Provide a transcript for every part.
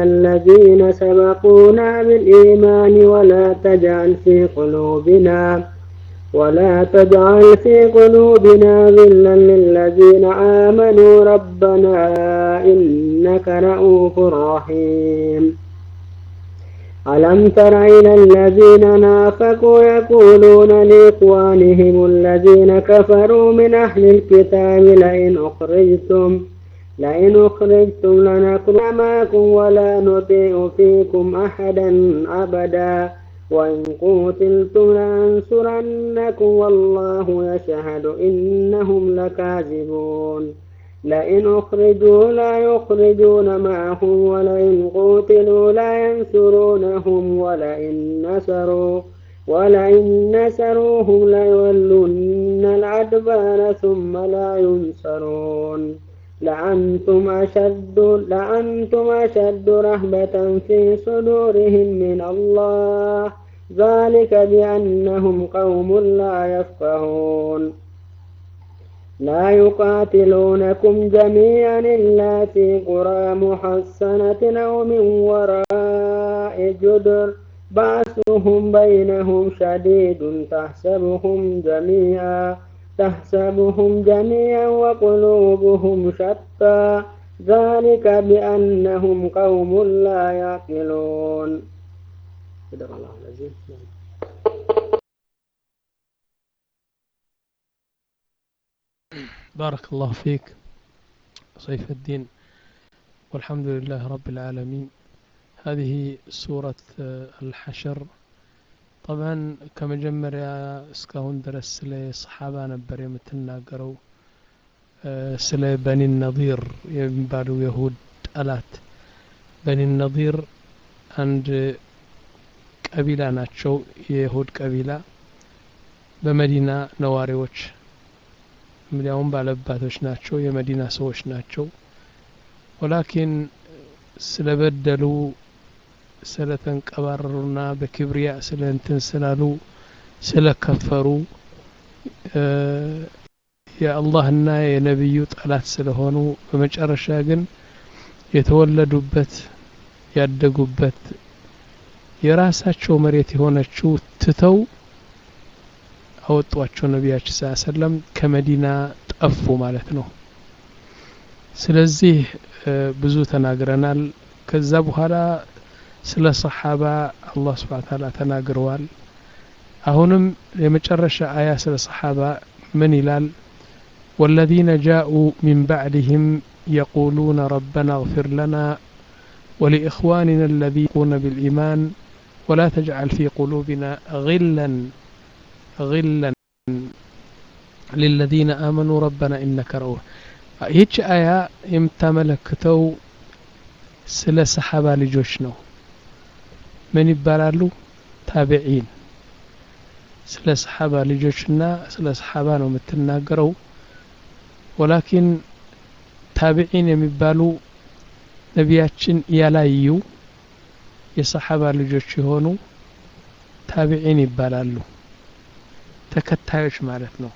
الذين سبقونا بالإيمان ولا تجعل في قلوبنا ولا تجعل في قلوبنا غلا للذين آمنوا ربنا إنك رؤوف رحيم ألم تر إلى الذين نافقوا يقولون لإخوانهم الذين كفروا من أهل الكتاب لئن أخرجتم لئن أخرجتم لنخرج معكم ولا نطيع فيكم أحدا أبدا وإن قتلتم لننصرنكم والله يشهد إنهم لكاذبون لئن أخرجوا لا يخرجون معهم ولئن قتلوا لا ينصرونهم ولئن نصروا ولئن نصروهم ليولن الأدبار ثم لا ينصرون لأنتم أشد لأنتم أشد رهبة في صدورهم من الله ذلك بأنهم قوم لا يفقهون لا يقاتلونكم جميعا إلا في قرى محصنة أو من وراء جدر بأسهم بينهم شديد تحسبهم جميعا تحسبهم جميعا وقلوبهم شتى ذلك بأنهم قوم لا يعقلون صدق الله العظيم بارك الله فيك سيف الدين والحمد لله رب العالمين هذه سورة الحشر طبعا ከመጀመሪያ እስካሁን ድረስ ስለ ሰሓባ ነበር የምትናገረው ስለ በኒ ነዚር የሚባሉ የሁድ ጠላት በኒ ነዚር አንድ ቀቢላ ናቸው የይሁድ ቀቢላ በመዲና ነዋሪዎች እንዲያውም ባለባቶች ናቸው የመዲና ሰዎች ናቸው ወላኪን ስለበደሉ ስለተንቀባረሩና በክብሪያ ስለ እንትን ስላሉ ስለከፈሩ የአላህና የነቢዩ ጠላት ስለሆኑ በመጨረሻ ግን የተወለዱበት ያደጉበት የራሳቸው መሬት የሆነችው ትተው አወጧቸው ነቢያችን ስ ሰለም ከመዲና ጠፉ ማለት ነው ስለዚህ ብዙ ተናግረናል ከዛ በኋላ ስለ ሰሓባ አላህ ስብሓን ታላ ተናግረዋል አሁንም የመጨረሻ አያ ስለ ሰሓባ ምን ይላል والذين جاءوا من بعدهم يقولون ربنا اغفر لنا ولإخواننا الذين يقون بالإيمان ولا تجعل في قلوبنا غلا غلا للذين آمنوا ربنا إنك رؤوف ይህች አያ የምታመለክተው ስለ ሰሓባ ልጆች ነው ምን ይባላሉ ታቢዒን ስለ ሰሓባ ልጆችና ስለ ሰሓባ ነው የምትናገረው ወላኪን ታቢዒን የሚባሉ ነቢያችን ያላዩ የሰሓባ ልጆች የሆኑ ታቢዒን ይባላሉ ተከታዮች ማለት ነው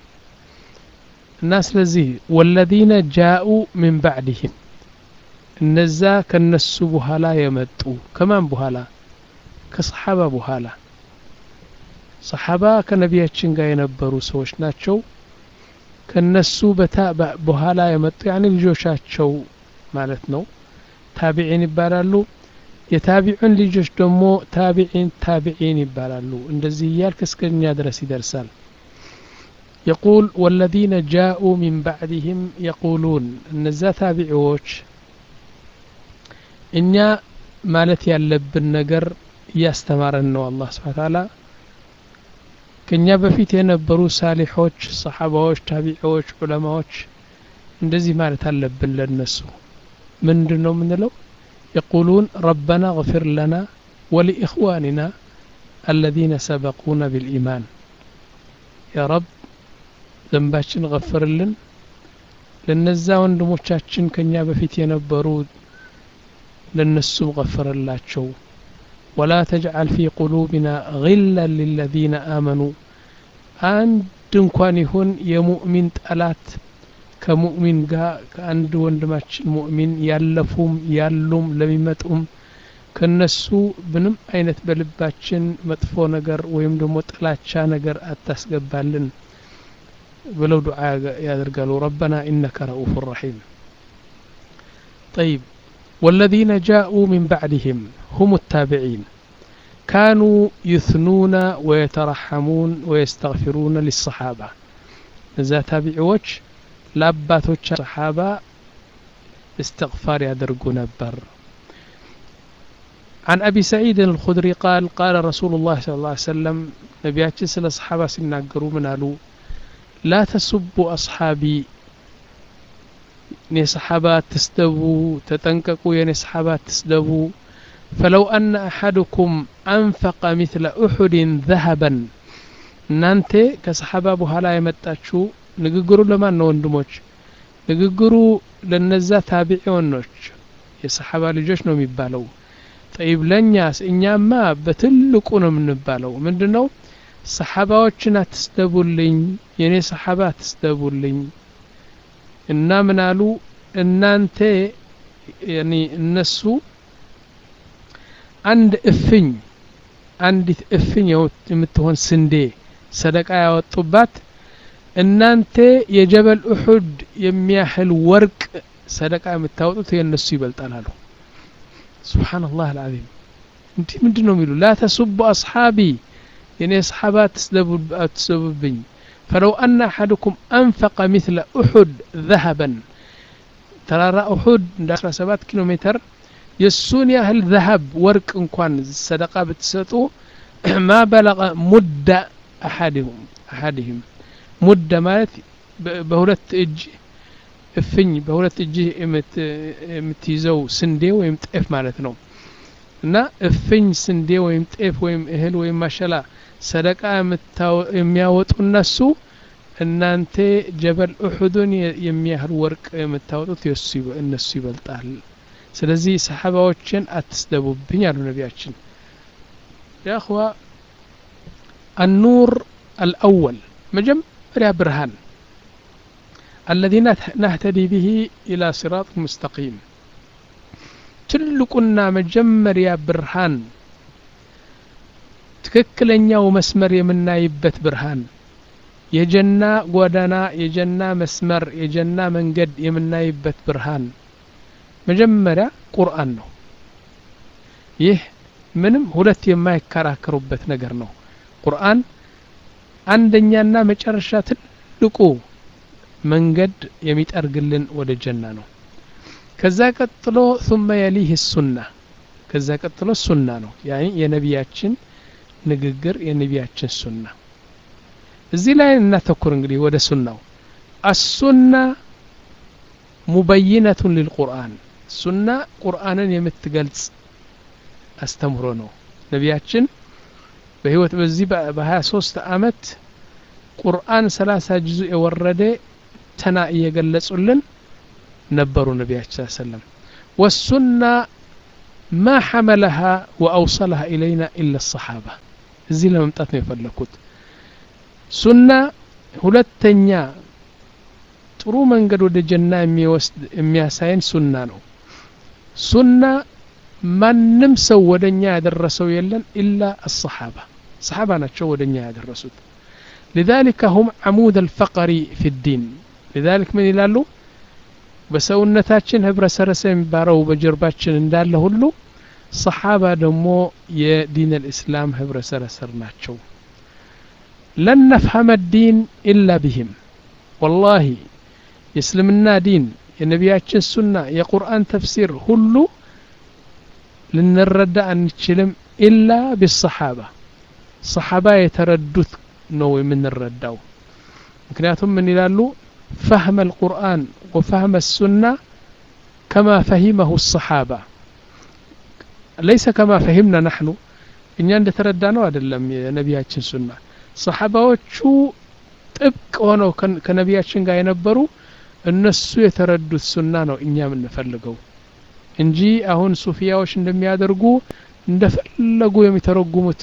እና ስለዚህ ወለዚነ ጃኡ ሚን ባዕድህም እነዛ ከነሱ በኋላ የመጡ ከማን በኋላ ከሰሓባ በኋላ ሰሓባ ከነቢያችን ጋር የነበሩ ሰዎች ናቸው ከነሱ በኋላ የመጡ ያኔ ልጆቻቸው ማለት ነው ታቢዒን ይባላሉ የታቢዑን ልጆች ደግሞ ታቢዒን ታቢዒን ይባላሉ እንደዚህ እያልክ እስከኛ ድረስ ይደርሳል يقول والذين جاءوا من بعدهم يقولون እነዛ ታቢዒዎች እኛ ማለት ያለብን ነገር እያስተማረን ነው አላህ ስብሓ ታላ ከእኛ በፊት የነበሩ ሳሊሖች ሰሓባዎች ታቢዒዎች ዑለማዎች እንደዚህ ማለት አለብን ለነሱ ምንድን ነው የምንለው يقولون ربنا اغفر لنا ولإخواننا الذين سبقونا بالإيمان يا رب ذنباتشن غفر لن ለነዛ ወንድሞቻችን ከኛ በፊት የነበሩ ለነሱም غفرላቸው ولا تجعل في قلوبنا غلا للذين آمنوا አንድ እንኳን ይሁን የሙእሚን ጠላት ከሙእሚን ጋር ከአንድ ወንድማችን ሙእሚን ያለፉም ያሉም ለሚመጡም ከነሱ ምንም አይነት በልባችን መጥፎ ነገር ወይም ደግሞ ጥላቻ ነገር አታስገባልን ብለው ዱዓ ያደርጋሉ ረበና ኢነከ ረኡፍ ረሒም طيب والذين جاءوا من بعدهم هم التابعين كانوا يثنون ويترحمون ويستغفرون للصحابة إذا تابعوش لاباتوش صحابة استغفار يدرقوا نبر عن أبي سعيد الخدري قال قال رسول الله صلى الله عليه وسلم نبياتي سل أصحابه سنقروا من قالوا لا تسبوا أصحابي ني صحابات تسدبوا تتنككوا يا صحابات تسدبوا فلو أن أحدكم أنفق مثل أحد ذهبا እናንተ ከሰሓባ በኋላ የመጣችሁ ንግግሩ ለማን ነው ወንድሞች ንግግሩ ለነዛ ታቢዒዎኖች የሰሓባ ልጆች ነው የሚባለው ጠይብ ለእኛስ እኛማ በትልቁ ነው የምንባለው ምንድን ነው ሰሓባዎችን አትስደቡልኝ የእኔ ሰሓባ አትስደቡልኝ እና ምን አሉ እናንተ እነሱ አንድ እፍኝ አንዲት እፍኝ የምትሆን ስንዴ ሰደቃ ያወጡባት እናንተ የጀበል ኡሑድ የሚያህል ወርቅ ሰደቃ የምታወጡት የእነሱ ይበልጣል አሉ ስብሓንላህ አልዓዚም እንዲህ ምንድን ነው የሚሉ ላ ተሱቡ አስሓቢ የኔ ሰሓባ አትስደቡብኝ ፈለው አነ አሐድኩም አንፈቀ ምትለ ኡሑድ ዘሀበን ተራራ ኡሑድ እንደ 17 ኪሎ ሜትር የእሱን ያህል ዘሀብ ወርቅ እንኳን ሰደቃ ብትሰጡ ማ በለቀ ሙደ አሐድሁም አሐድህም ሙደ ማለት በሁለት እጅ እፍኝ በሁለት እጅ የምትይዘው ስንዴ ወይም ጤፍ ማለት ነው እና እፍኝ ስንዴ ወይም ጤፍ ወይም እህል ወይም ማሸላ ሰደቃ የሚያወጡ እነሱ እናንተ ጀበል ኡሑድን የሚያህል ወርቅ የምታወጡት እነሱ ይበልጣል ስለዚህ ሰሓባዎችን አትስደቡብኝ አሉ ነቢያችን ያእኽዋ النور الأول مجمريا برهان الذي نهتدي به إلى صراط مستقيم تلقنا مجمريا برهان ትክክለኛው መስመር የምናይበት ብርሃን የጀና ጎዳና የጀና መስመር የጀና መንገድ የምናይበት ብርሃን መጀመሪያ ቁርአን ነው ይህ ምንም ሁለት የማይከራከሩበት ነገር ነው ቁርአን አንደኛና መጨረሻ ትልቁ መንገድ የሚጠርግልን ወደ ጀና ነው ከዛ ቀጥሎ ثم يليه السنة ከዛ ቀጥሎ ሱና ነው ያኒ የነቢያችን ንግግር የነቢያችን ሱና እዚህ ላይ እናተኩር እንግዲህ ወደ ሱናው አሱና ሙበይነቱን ሊልቁርአን ሱና ቁርአንን የምትገልጽ አስተምሮ ነው ነቢያችን በህይወት በዚህ በ23 አመት ቁርአን 30 ጅዙ የወረደ ተና እየገለጹልን ነበሩ ነቢያችን ሰለም ወሱና ማ ሐመለሃ ወአውሰለሃ ኢለይና ኢላ ሰሓባ እዚህ ለመምጣት ነው የፈለግኩት ሱና ሁለተኛ ጥሩ መንገድ ወደ ጀና የሚወስድ የሚያሳየን ሱና ነው ሱና ማንም ሰው ወደ እኛ ያደረሰው የለን ኢላ አሰሓባ ሰሓባ ናቸው ወደ እኛ ያደረሱት لذلك هم عمود الفقر في الدين لذلك من ይላሉ በሰውነታችን ህብረ ሰረሰ የሚባለው በጀርባችን እንዳለ ሁሉ ሰሓባ ደግሞ የዲን ልእስላም ህብረ ሰረሰር ናቸው ለን ነፍሀመ ዲን ኢላ ቢህም ወላሂ የእስልምና ዲን የነቢያችን ሱና የቁርአን ተፍሲር ሁሉ ልንረዳ አንችልም ኢላ ቢሰሓባ ሰሓባ የተረዱት ነው የምንረዳው ምክንያቱም ምን ይላሉ ፈህመ القرآن وفهم السنة كما فهمه الصحابة ليس كما فهمنا نحن እኛ እንደተረዳ ነው አይደለም የነቢያችን ሱና ሰሓባዎቹ ጥብቅ ሆነው ከነቢያችን ጋር የነበሩ እነሱ የተረዱት ሱና ነው እኛ የምንፈልገው እንጂ አሁን ሱፊያዎች እንደሚያደርጉ እንደፈለጉ የሚተረጉሙት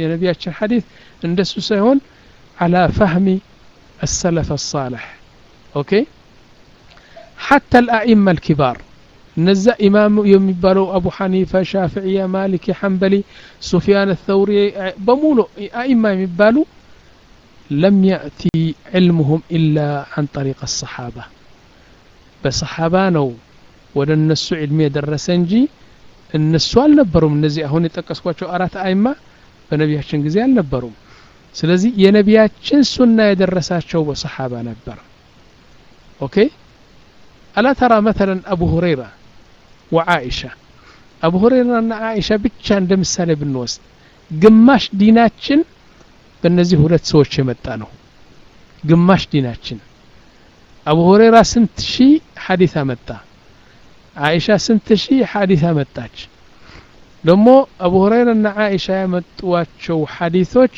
የነቢያችን ሐዲት እንደሱ ሳይሆን አላ ፈህሚ السلف الصالح ኦኬ ሐታ አልአኢማ አልኪባር እነዛ ኢማም የሚባለው አቡ ሐኒፈ ሻፍዕያ ማሊኪ ሐንበሊ ሱፊያን ተውሪ በሙሉ አኢማ የሚባሉ ለም ያእቲ ዕልሙሁም ኢላ አን ጠሪቅ አሰሓባ በሰሓባ ነው ወደ እነሱ ዕልም የደረሰ እንጂ እነሱ አልነበሩም እነዚህ አሁን የጠቀስኳቸው አራት አይማ በነቢያችን ጊዜ አልነበሩም ስለዚህ የነቢያችን ሱና የደረሳቸው በሰሓባ ነበር ኦኬ አላ ተራ መተለን አቡ ሁረይራ ወዓኢሻ አቡ ሁረይራና ዓኢሻ ብቻ እንደ ምሳሌ ብንወስድ ግማሽ ዲናችን በእነዚህ ሁለት ሰዎች የመጣ ነው ግማሽ ዲናችን አቡ ሁረይራ ስንት ሺህ ሐዲስ አመጣ ዓኢሻ ስንት ሺህ ሐዲስ አመጣች ደግሞ አቡ ሁረይራና ዓኢሻ ያመጧቸው ሐዲሶች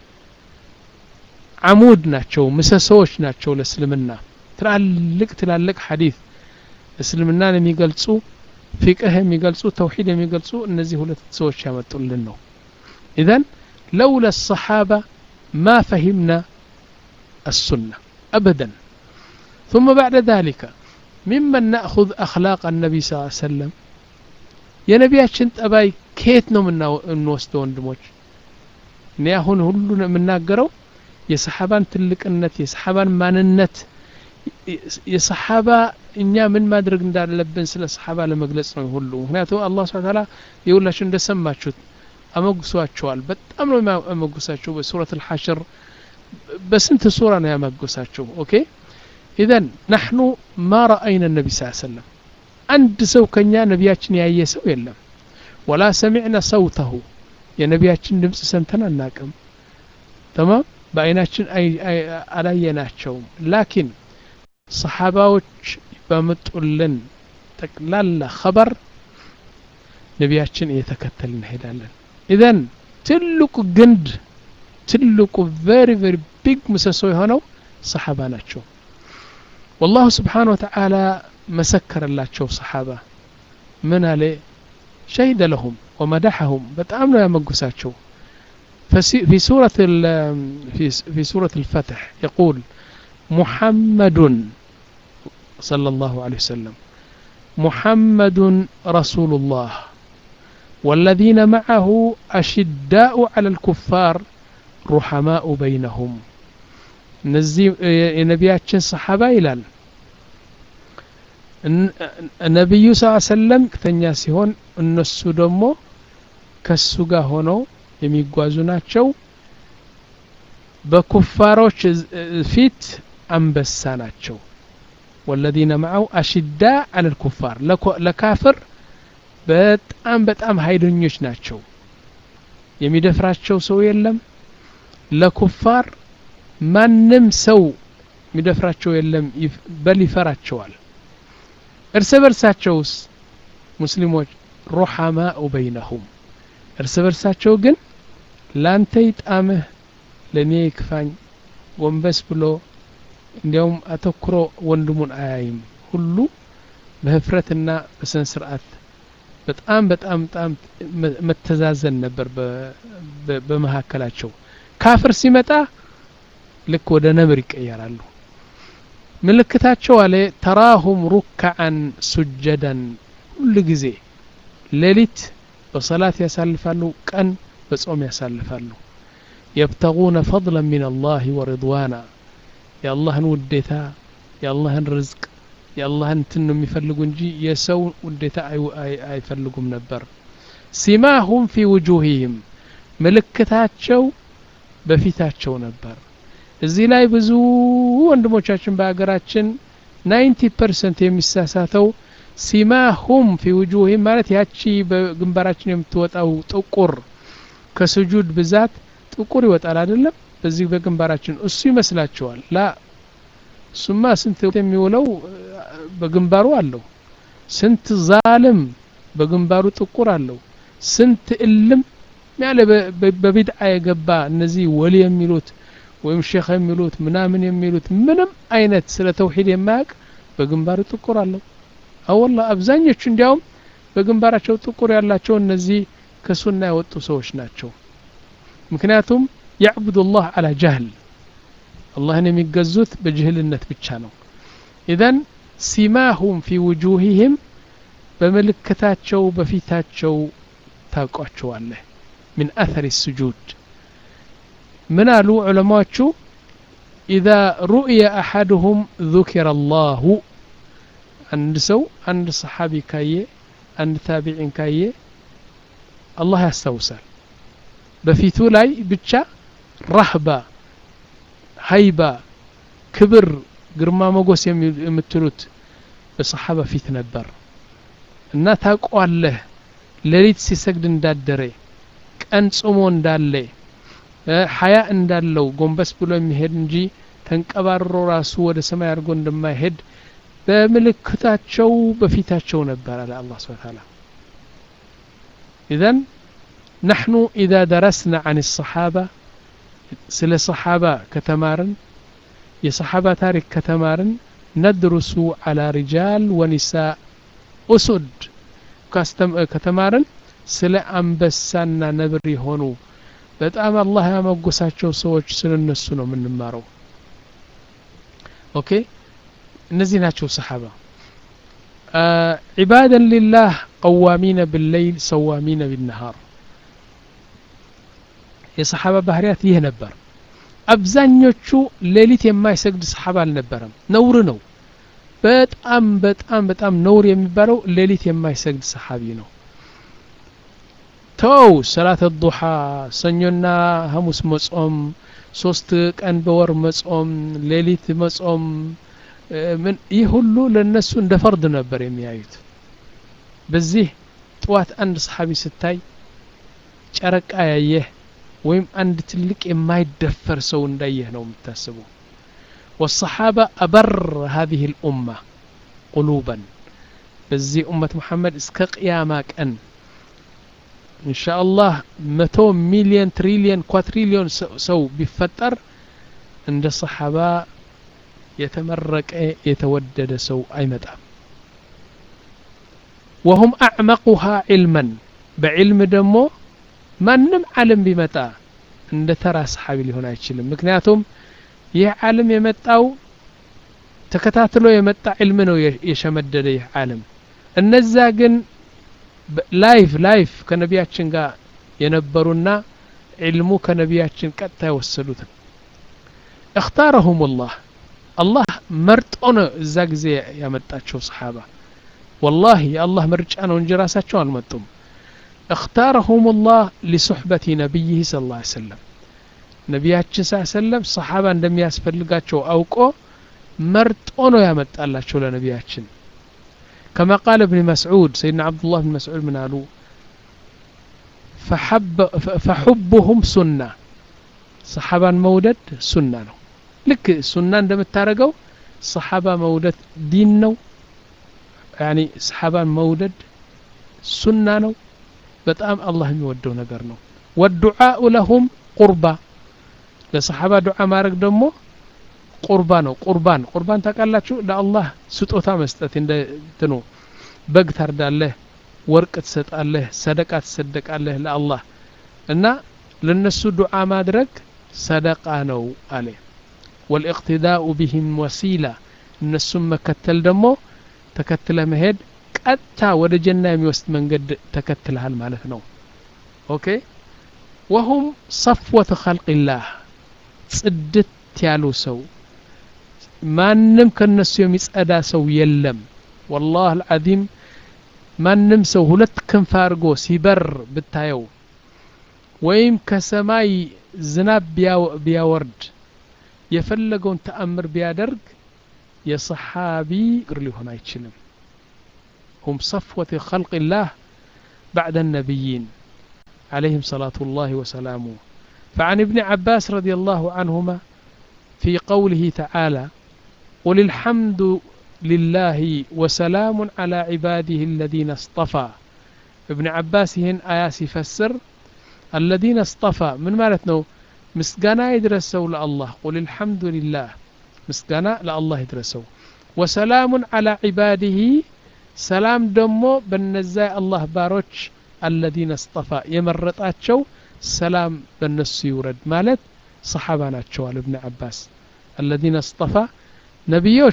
አሙድ ናቸው ምሰሶዎች ናቸው ለእስልምና ትላልቅ ትላልቅ ሐዲስ እስልምናን የሚገልጹ ፊቅህ የሚገልጹ ተውሂድ የሚገልጹ እነዚህ ሁለት ሰዎች ያመጡልን ነው ኢዘን لولا الصحابة ما فهمنا السنة أبدا ثم بعد ذلك ممن نأخذ أخلاق النبي صلى الله عليه وسلم يا نبياتشن ጠባይ ከየት ነው የምንወስደው ወንድሞች እኔ አሁን ሁሉ የምናገረው የሰሓባን ትልቅነት የሰሓባን ማንነት የሰሓባ እኛ ምን ማድረግ እንዳለብን ስለ ሰሓባ ለመግለጽ ነው ሁሉ ምክንያቱም አላህ ስብሐ ተዓላ የሁላችሁ እንደሰማችሁት አመጉሷቸዋል በጣም ነው ያመጉሳቸው በሱረት አልሐሽር በስንት ሱራ ነው ያመጉሳቸው ኦኬ ኢዘን ናሕኑ ማ ረአይና ነቢ ስ ሰለም አንድ ሰው ከኛ ነቢያችን ያየ ሰው የለም ወላ ሰሚዕና ሰውተሁ የነቢያችን ድምፅ ሰምተን አናቅም ተማም በአይናችን አላየናቸውም ላኪን ሰሓባዎች በመጡልን ጠቅላላ ኸበር ነቢያችን እየተከተል እንሄዳለን ኢዘን ትልቁ ግንድ ትልቁ ቨሪ ቨሪ ቢግ ምሰሶ የሆነው ሰሓባ ናቸው والله سبحانه وتعالى مسكر الله شو صحابة من عليه شهد لهم ومدحهم بتأمنوا يا مقساتشو في سورة في في سورة الفتح يقول محمد صلى الله عليه وسلم محمد رسول الله والذين معه أشداء على الكفار رحماء بينهم እነዚህ የነቢያችን ሰሓባ ይላል ነቢዩ ስ ሰለም ተኛ ሲሆን እነሱ ደግሞ ከሱ ጋር ሆነው የሚጓዙ ናቸው በኩፋሮች ፊት አንበሳ ናቸው ወለዚነ መዐው አሽዳ አለ ልኩፋር ለካፍር በጣም በጣም ሀይለኞች ናቸው የሚደፍራቸው ሰው የለም ለኩፋር ማንም ሰው የሚደፍራቸው የለም በል ይፈራቸዋል እርስ በርሳቸውስ ሙስሊሞች ሩሐማኡ በይነሁም እርስ በርሳቸው ግን ላንተ ይጣምህ ለእኔ ይክፋኝ ጎንበስ ብሎ እንዲያውም አተኩሮ ወንድሙን አያይም ሁሉ በህፍረትና በስነ ስርዓት በጣም በጣም በጣም መተዛዘን ነበር በመካከላቸው ካፍር ሲመጣ ልክ ወደ ነብር ይቀየራሉ ምልክታቸው አለ ተራሁም ሩክዓን ሱጀደን ሁሉ ጊዜ ሌሊት በሰላት ያሳልፋሉ ቀን በጾም ያሳልፋሉ የብተጉነ ፈضላ ምን አላህ ወሪድዋና የአላህን ውዴታ የአላህን ርዝቅ የአላህን እንትን ነው የሚፈልጉ እንጂ የሰው ውዴታ አይፈልጉም ነበር ሲማሁም ፊ ውጁህህም ምልክታቸው በፊታቸው ነበር እዚህ ላይ ብዙ ወንድሞቻችን በሀገራችን ናይንቲ ፐርሰንት የሚሳሳተው ሲማሁም ፊ ውጁህም ማለት ያቺ በግንባራችን የምትወጣው ጥቁር ከስጁድ ብዛት ጥቁር ይወጣል አይደለም በዚህ በግንባራችን እሱ ይመስላቸዋል ላ እሱማ ስንት የሚውለው በግንባሩ አለው ስንት ዛልም በግንባሩ ጥቁር አለው ስንት እልም ያለ በቢድዓ የገባ እነዚህ ወሊ የሚሉት ወይም ሼክ የሚሉት ምናምን የሚሉት ምንም አይነት ስለ ተውሂድ የማያውቅ በግንባሩ ጥቁር አለው አወላ አብዛኞቹ እንዲያውም በግንባራቸው ጥቁር ያላቸው እነዚህ ከሱና የወጡ ሰዎች ናቸው ምክንያቱም ያዕቡዱ ላህ አላ ጃህል አላህን የሚገዙት በጅህልነት ብቻ ነው ኢዘን ሲማሁም ፊ ውጁሂህም በምልክታቸው በፊታቸው ታውቋቸዋለህ ምን አተር ስጁድ ምን አሉ ዑለማዎቹ ኢዛ ሩእየ አሐድሁም ذكر الله አንድ ሰው አንድ ሰሓቢ ካየ አንድ ታቢዒን ካየ አላህ ያስታውሳል በፊቱ ላይ ብቻ ራህባ ሀይባ ክብር ግርማ ሞገስ የምትሉት በሰሓባ ፊት ነበር እና ታውቀዋለህ ሌሊት ሲሰግድ እንዳደረ ቀን ጾሞ እንዳለ ሀያ እንዳለው ጎንበስ ብሎ የሚሄድ እንጂ ተንቀባርሮ ራሱ ወደ ሰማይ አድርጎ እንደማይሄድ በምልክታቸው በፊታቸው ነበር አለ አላህ ስብሐ ተዓላ ኢዘን نحن إذا درسنا عن الصحابة ስለ ሰሓባ ከተማርን የሰሓባ ታሪክ ከተማርን ነድሩሱ على رجال ونساء ኡሱድ ከተማርን ስለ አንበሳና ነብር የሆኑ በጣም አላህ ያመጎሳቸው ሰዎች ስለ እነሱ ነው የምንማረው ኦኬ እነዚህ ናቸው ሰሓባ ዒባደን ሊላህ ቀዋሚነ ብለይል ሰዋሚነ ቢነሃር የሰሓባ ባህርያት ይህ ነበር አብዛኞቹ ሌሊት የማይሰግድ ሰሓባ አልነበረም ነውር ነው በጣም በጣም በጣም ነውር የሚባለው ሌሊት የማይሰግድ ሰሓቢ ነው ተው ሰላት ዱሓ ሰኞና ሐሙስ መጾም ሶስት ቀን በወር መጾም ሌሊት መጾም ምን ይህ ሁሉ ለነሱ እንደ ፈርድ ነበር የሚያዩት በዚህ ጥዋት አንድ ሰሓቢ ስታይ ጨረቃ ያየህ ወይም አንድ ትልቅ የማይደፈር ሰው እንዳየህ ነው የምታስበው والصحابة أبر هذه الأمة قلوبا بزي أمة محمد اسك قيامك أن إن شاء الله متو مليون تريليون كواتريليون سو بفتر عند الصحابة يتمرق يتودد سو أي متى وهم أعمقها علما بعلم دمو ማንም ዓለም ቢመጣ እንደ ተራ ሰሓቢ ሊሆን አይችልም ምክንያቱም ይህ ዓለም የመጣው ተከታትሎ የመጣ ዕልም ነው የሸመደደ ይህ ዓለም እነዛ ግን ላይፍ ላይፍ ከነቢያችን ጋር የነበሩና ዕልሙ ከነቢያችን ቀጥታ የወሰዱት እክታረሁም ላህ አላህ መርጦ ነው እዛ ጊዜ ያመጣቸው ሰሓባ ወላሂ የአላህ ምርጫ ነው እንጂ ራሳቸው አልመጡም اختارهم الله لصحبة نبيه صلى الله عليه وسلم ነቢያችን ስ ሰለም ሰሓባ እንደሚያስፈልጋቸው አውቆ መርጦ ነው ያመጣላቸው ለነቢያችን كما قال ابن مسعود سيدنا عبد الله بن مسعود من قالوا فحب فحبهم سنة صحابة مودد سنة ነው ልክ ሱና እንደምታረገው ሰሓባ መውደድ ዲን ነው ያኒ ሰሓባን መውደድ ሱና ነው በጣም አላህ የሚወደው ነገር ነው ወዱዓኡ ለሁም ቁርባ ለሰሓባ ዱዓ ማድረግ ደግሞ ቁርባ ነው ቁርባን ቁርባን ታውቃላችሁ ለአላህ ስጦታ መስጠት እንደ ትኑ በግ ታርዳለህ ወርቅ ትሰጣለህ ሰደቃ ትሰደቃለህ ለአላህ እና ለነሱ ዱዓ ማድረግ ሰደቃ ነው አለ ወልእቅትዳኡ ቢህም ወሲላ እነሱም መከተል ደግሞ ተከትለ መሄድ ቀጥታ ወደ ጀና የሚወስድ መንገድ ተከትልሃል ማለት ነው ኦኬ ወሁም ሰፍወት ኸልቅላህ ጽድት ያሉ ሰው ማንም ከነሱ የሚጸዳ ሰው የለም ወላህ አልዓዚም ማንም ሰው ሁለት ክንፍ አድርጎ ሲበር ብታየው ወይም ከሰማይ ዝናብ ቢያወርድ የፈለገውን ተአምር ቢያደርግ የሰሓቢ እግር ሊሆን አይችልም هم صفوة خلق الله بعد النبيين عليهم صلاة الله وسلامه فعن ابن عباس رضي الله عنهما في قوله تعالى قل الحمد لله وسلام على عباده الذين اصطفى ابن عباس هن آياس يفسر الذين اصطفى من مالتنا مسقنا يدرسوا لله قل الحمد لله مسقنا لله يدرسوا وسلام على عباده ሰላም ደግሞ በነዛ የአላህ ባሮች አለዚነ እስጠፋ የመረጣቸው ሰላም በነሱ ይውረድ ማለት ሰሓባ ናቸዋል እብን አባስ አለዚነ እስጠፋ ነቢዮች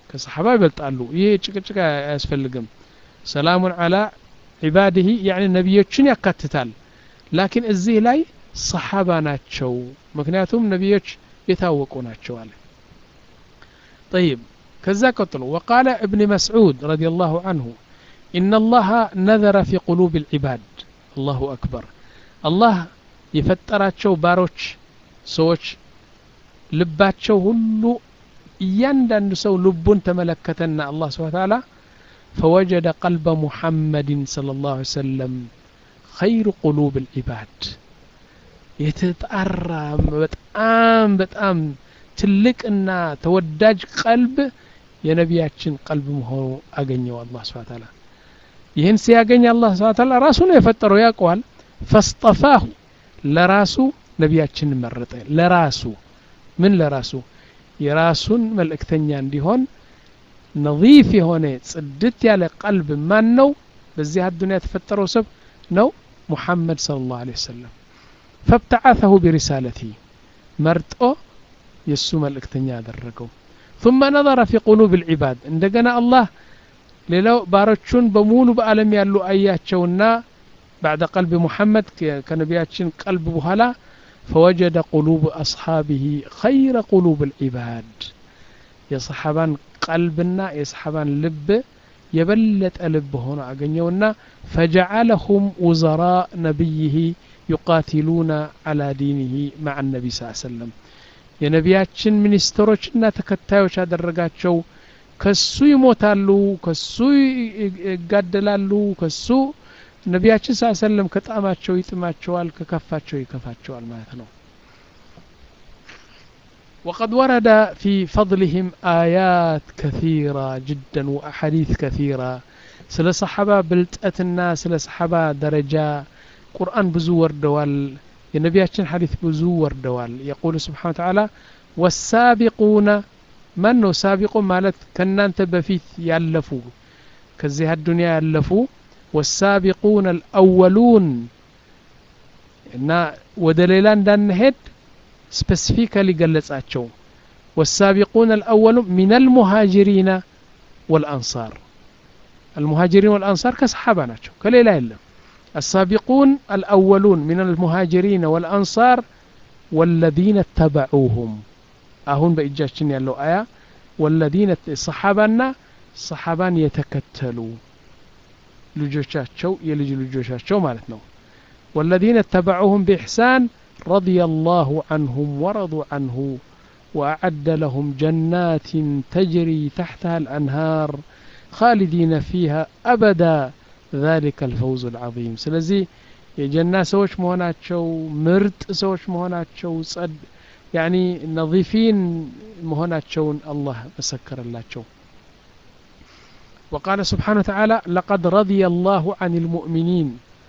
ከሰሓባ ይበልጣሉ ይህ ጭቅጭቅ አያስፈልግም ሰላሙን አላ ዒባድህ ያኒ ነቢዮችን ያካትታል ላኪን እዚህ ላይ ሰሓባ ናቸው ምክንያቱም ነቢዮች የታወቁ ናቸው አለ طيب كذا قتل وقال ابن مسعود رضي الله عنه إن الله نذر في قلوب العباد الله أكبر الله የፈጠራቸው ባሮች ሰዎች ልባቸው ሁሉ እያንዳንዱ ሰው ልቡን ተመለከተና አላህ ስብሓ ተዓላ ፈወጀደ ቀልበ ሙሐመድን صለ ላሁ ሰለም ኸይሩ ቁሉብ ልዒባድ የተጣራ በጣም በጣም ትልቅና ተወዳጅ ቀልብ የነቢያችን ቀልብ መሆኑ አገኘው አላህ ስብሓ ተዓላ ይህን ሲያገኝ አላህ ስብሓ ተዓላ ራሱ ነው የፈጠረው ያውቀዋል ፈስጠፋሁ ለራሱ ነቢያችን መረጠ ለራሱ ምን ለራሱ የራሱን መልእክተኛ እንዲሆን ነظيፍ የሆነ ጽድት ያለ ቀልብ ማን ነው በዚህ አዱንያ የተፈጠረው ሰብ ነው ሙሐመድ صلى الله عليه وسلم فابتعثه برسالته መርጦ የእሱ መልእክተኛ ያደረገው ثم نظر في قلوب العباد እንደገና አላህ ሌላው ባሮቹን በሙሉ በአለም ያሉ አያቸውና بعد قلب محمد كنبياتشن قلب بهلا فوجد قلوب أصحابه خير قلوب العباد يا صحابان قلبنا يا صحابان لب يبلت ألب هنا أغنيونا فجعلهم وزراء نبيه يقاتلون على دينه مع النبي صلى الله عليه وسلم የነቢያችን ሚኒስትሮችና ተከታዮች ያደረጋቸው ከሱ ይሞታሉ ከሱ ይጋደላሉ ከሱ ነቢያችን ስ ሰለም ከጣማቸው ይጥማቸዋል ከከፋቸው ይከፋቸዋል ማለት ነው وقد ورد في فضلهم آيات كثيرة جدا وأحاديث كثيرة سل صحابة بلتأتنا سل صحابة درجة قرآن بزو وردوال የነቢያችን ሐዲት ብዙ ወርደዋል የቁሉ ስብሓን ተዓላ ወሳቢቁነ ማን ነው ሳቢቁ ማለት ከእናንተ በፊት ያለፉ ከዚህ አዱንያ ያለፉ ወሳቢቁነ አልአወሉን እና ወደ ሌላ እንዳንሄድ ስፔሲፊካሊ ገለጻቸው والسابقون الأولون من المهاجرين والأنصار المهاجرين والأنصار كصحابة ناتشو كليلا يلم السابقون الأولون من المهاجرين والأنصار والذين اتبعوهم أهون بإجاشن يالو آية والذين صحابنا صحابان يتكتلوا لجوشاتشو يلج لجوشاتشو مالتنا والذين اتبعوهم بإحسان رضي الله عنهم ورضوا عنه وأعد لهم جنات تجري تحتها الأنهار خالدين فيها أبدا ذلك الفوز العظيم ስለዚህ የጀና ሰዎች መሆናቸው ምርጥ ሰዎች መሆናቸው ጸድ ያኒ ነظፊን መሆናቸውን አላህ መሰከረላቸው وقال سبحانه وتعالى لقد رضي الله عن المؤمنين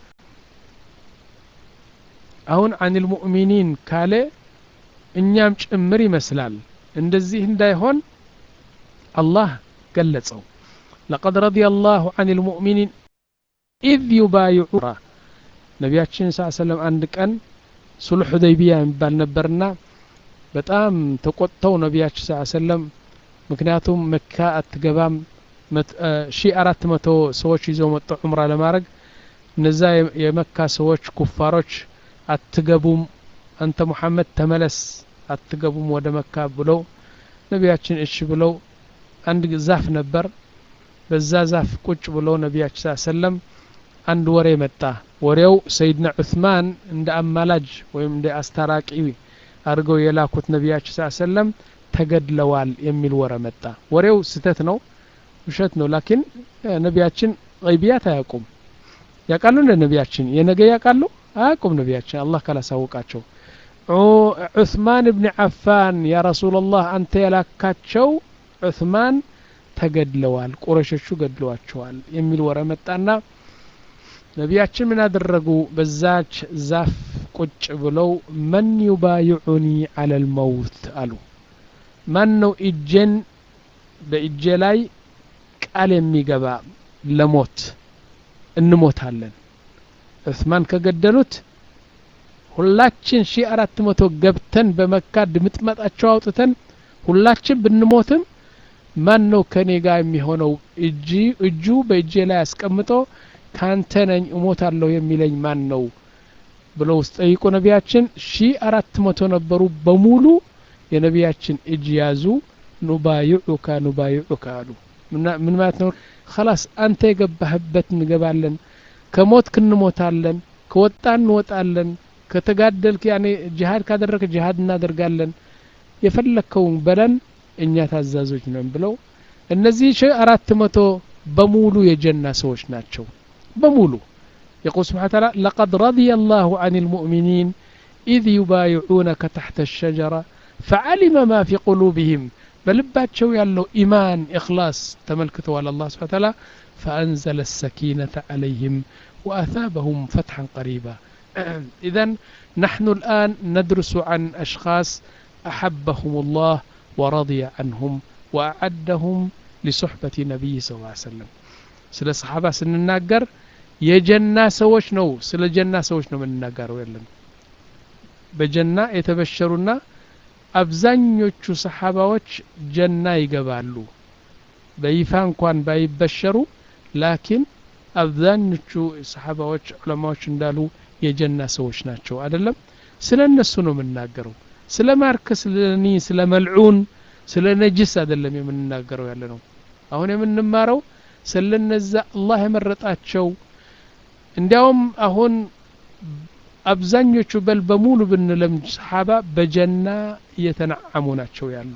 አሁን عن المؤمنين ካለ እኛም ጭምር ይመስላል እንደዚህ እንዳይሆን አላህ ገለጸው لقد رضي الله عن المؤمنين ኢዝ ዩባይዑራ ነቢያችን ስ ሰለም አንድ ቀን ሱልሕ ሁደይቢያ የሚባል ነበርና በጣም ተቆጥተው ነቢያችን ስ ሰለም ምክንያቱም መካ አትገባም ሺ አራት መቶ ሰዎች ይዘው መጡ ዑምራ ለማድረግ እነዛ የመካ ሰዎች ኩፋሮች አትገቡም አንተ ሙሐመድ ተመለስ አትገቡም ወደ መካ ብለው ነቢያችን እሺ ብለው አንድ ዛፍ ነበር በዛ ዛፍ ቁጭ ብለው ነቢያችን ስ ሰለም አንድ ወሬ መጣ ወሬው ሰይድና ዑስማን እንደ አማላጅ ወይም እንደ አስታራቂ አድርገው የላኩት ነቢያችን ስ ሰለም ተገድለዋል የሚል ወረ መጣ ወሬው ስተት ነው ውሸት ነው ላኪን ነቢያችን ቀይቢያት አያውቁም ያውቃሉ እንደ ነቢያችን የነገ ያውቃሉ አያውቁም ነቢያችን አላህ ካላሳወቃቸው ዑስማን እብን ዓፋን ያ ረሱላላህ አንተ የላካቸው ዑስማን ተገድለዋል ቁረሾቹ ገድለዋቸዋል የሚል ወረ መጣና ነቢያችን ምን አደረጉ በዛች ዛፍ ቁጭ ብለው መን ዩባይዑኒ አለ ልመውት አሉ ማን ነው እጄን በእጄ ላይ ቃል የሚገባ ለሞት እንሞታለን ዑስማን ከገደሉት ሁላችን ሺ አራት መቶ ገብተን በመካ ድምጥመጣቸው አውጥተን ሁላችን ብንሞትም ማን ነው ከኔ ጋር የሚሆነው እጂ እጁ በእጄ ላይ አስቀምጦ ካንተ ነኝ እሞታለሁ የሚለኝ ማን ነው ብለው ጠይቁ ነቢያችን ሺ አራት መቶ ነበሩ በሙሉ የነቢያችን እጅ ያዙ ኑባይዑካ ኑባይዑካ አሉ ምን ማለት ነው ከላስ አንተ የገባህበት እንገባለን ከሞትክ እንሞታለን ከወጣ እንወጣለን ከተጋደልክ ያኔ ጅሃድ ካደረክ ጅሃድ እናደርጋለን የፈለግከውን በለን እኛ ታዛዞች ነን ብለው እነዚህ ሺ አራት መቶ በሙሉ የጀና ሰዎች ናቸው በሙሉ يقول سبحانه وتعالى لقد رضي الله عن المؤمنين إذ يبايعونك تحت الشجرة فعلم ما في قلوبهم بلباتشو يالو إيمان إخلاص تملكته على الله سبحانه وتعالى فأنزل السكينة عليهم وأثابهم فتحا قريبا إذا نحن الآن ندرس عن أشخاص أحبهم الله ورضي عنهم وأعدهم لصحبة نبي صلى الله عليه وسلم ስለ ሰሓባ ስንናገር የጀና ሰዎች ነው ስለ ጀና ሰዎች ነው የምንናገረው ያለን በጀና የተበሸሩና አብዛኞቹ ሰሓባዎች ጀና ይገባሉ በይፋ እንኳን ባይበሸሩ ላኪን አብዛኞቹ ሰሓባዎች ዑለማዎች እንዳሉ የጀና ሰዎች ናቸው አይደለም ስለ እነሱ ነው የምናገረው ስለ ማርከስ ስለኒ ስለ መልዑን ስለ ነጅስ አይደለም የምንናገረው ያለ ነው አሁን የምንማረው ስለነዛ አላህ የመረጣቸው እንዲያውም አሁን አብዛኞቹ በል በሙሉ ብንለምድ ሰሓባ በጀና እየተነዓሙ ናቸው ያሉ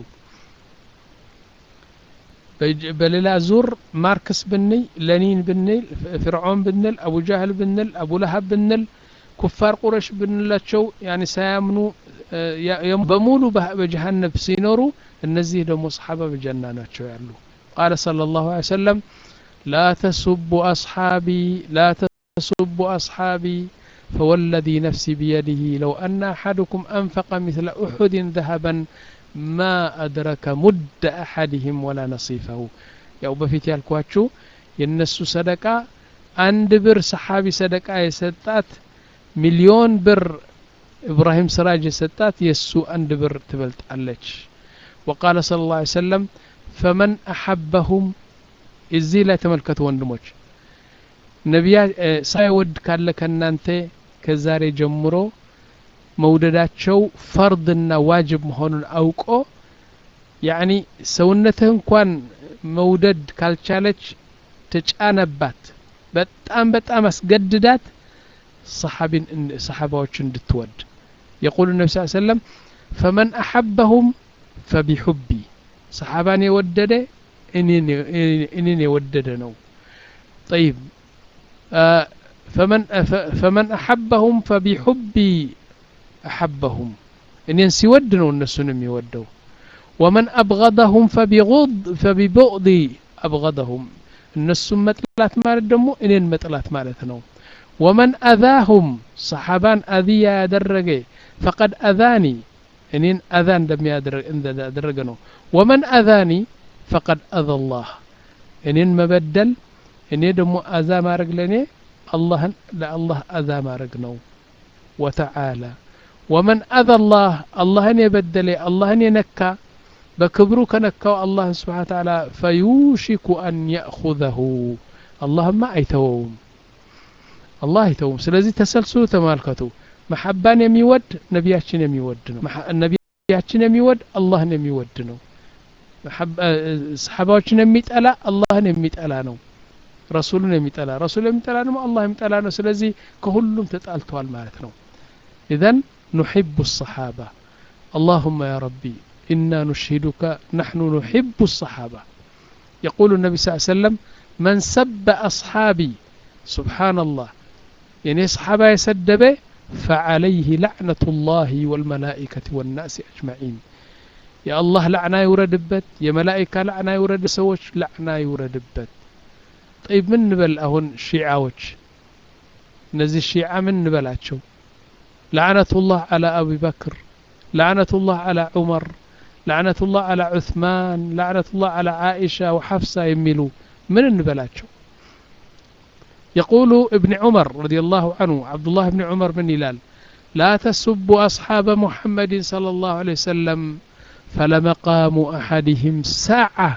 በሌላ ዙር ማርክስ ብንይ ለኒን ብንል ፍርዖን ብንል አቡ ጃህል ብንል አቡ ለሀብ ብንል ኩፋር ቁረሽ ብንላቸው ያኒ ሳያምኑ በሙሉ በጀሃነብ ሲኖሩ እነዚህ ደግሞ ሰሓባ በጀና ናቸው ያሉ ቃለ صلى الله عليه وسلم لا تسبوا أصحابي لا تسبوا أصحابي فوالذي نفسي بيده لو أن أحدكم أنفق مثل أحد ذهبا ما أدرك مد أحدهم ولا نصيفه ያው በፊት ያልኳችሁ የነሱ ሰደቃ አንድ ብር ሰሓቢ ሰደቃ የሰጣት ሚሊዮን ብር ኢብራሂም ስራጅ የሰጣት የእሱ አንድ ብር ትበልጣለች ወቃለ ስለ ላ ሰለም ፈመን አሐበሁም እዚህ ላይ ተመልከቱ ወንድሞች ነቢያ ሳይወድ ካለ ከእናንተ ከዛሬ ጀምሮ መውደዳቸው ፈርድና ዋጅብ መሆኑን አውቆ ያኒ ሰውነትህ እንኳን መውደድ ካልቻለች ተጫነባት በጣም በጣም አስገድዳት ሰሓቢን ሰሓባዎች እንድትወድ የቁሉ ነቢ ስ ሰለም ፈመን አሐበሁም ፈቢሑቢ ሰሓባን የወደደ እኔን የወደደ ነው ጠይብ ፈመን አሐበሁም ፈቢሑቢ አሐበሁም እኔን ሲወድ ነው እነሱን የሚወደው ወመን አብገደሁም ፈቢቡቅዲ አብገደሁም እነሱን መጥላት ማለት ደግሞ እኔን መጥላት ማለት ነው ወመን አዛሁም ሰሓባን አዝያ ያደረገ ፈቀድ አዛኒ እኔን አዛ እንደሚያደረገ ነው ወመን አዛኒ ፈቀድ አዛ ላህ እኔን መበደል እኔ ደግሞ አዛ ማድረግ ለእኔ አላህን ለአላህ አዛ ማድረግ ነው ወተዓላ ወመን አዛ ላህ አላህን የበደለ አላህን የነካ በክብሩ ከነካው አላህ ስብሓን ተዓላ ፈዩሽኩ አን ያእኹዘሁ አላህማ አይተወውም አላህ አይተውም ስለዚህ ተሰልስሉ ተመልከቱ መሐባን የሚወድ ነቢያችን የሚወድ ነው ነቢያችን የሚወድ አላህን የሚወድ ነው ሰሓባዎችን የሚጠላ አላህን የሚጠላ ነው ረሱሉን የሚጠላ ረሱል የሚጠላ ደግሞ አላህ የሚጠላ ነው ስለዚህ ከሁሉም ተጣልተዋል ማለት ነው ኢዘን ኑሕቡ الصحابة اللهم يا ربي إنا نشهدك نحن نحب الصحابة يقول النبي صلى الله عليه وسلم من سب أصحابي سبحان الله يعني صحابة يسدبه فعليه لعنة الله والملائكة والناس أجمعين يا الله لعنة يوردبت يا ملائكة لعنة يورد سوش لعنة يوردبت طيب من نبل أهون شيعاوش نزي الشيعة من نبلاتشو لعنة الله على أبي بكر لعنة الله على عمر لعنة الله على عثمان لعنة الله على عائشة وحفصة يميلوا من نبلاتشو يقول ابن عمر رضي الله عنه عبد الله بن عمر بن هلال لا تسبوا أصحاب محمد صلى الله عليه وسلم فلمقام أحدهم ساعة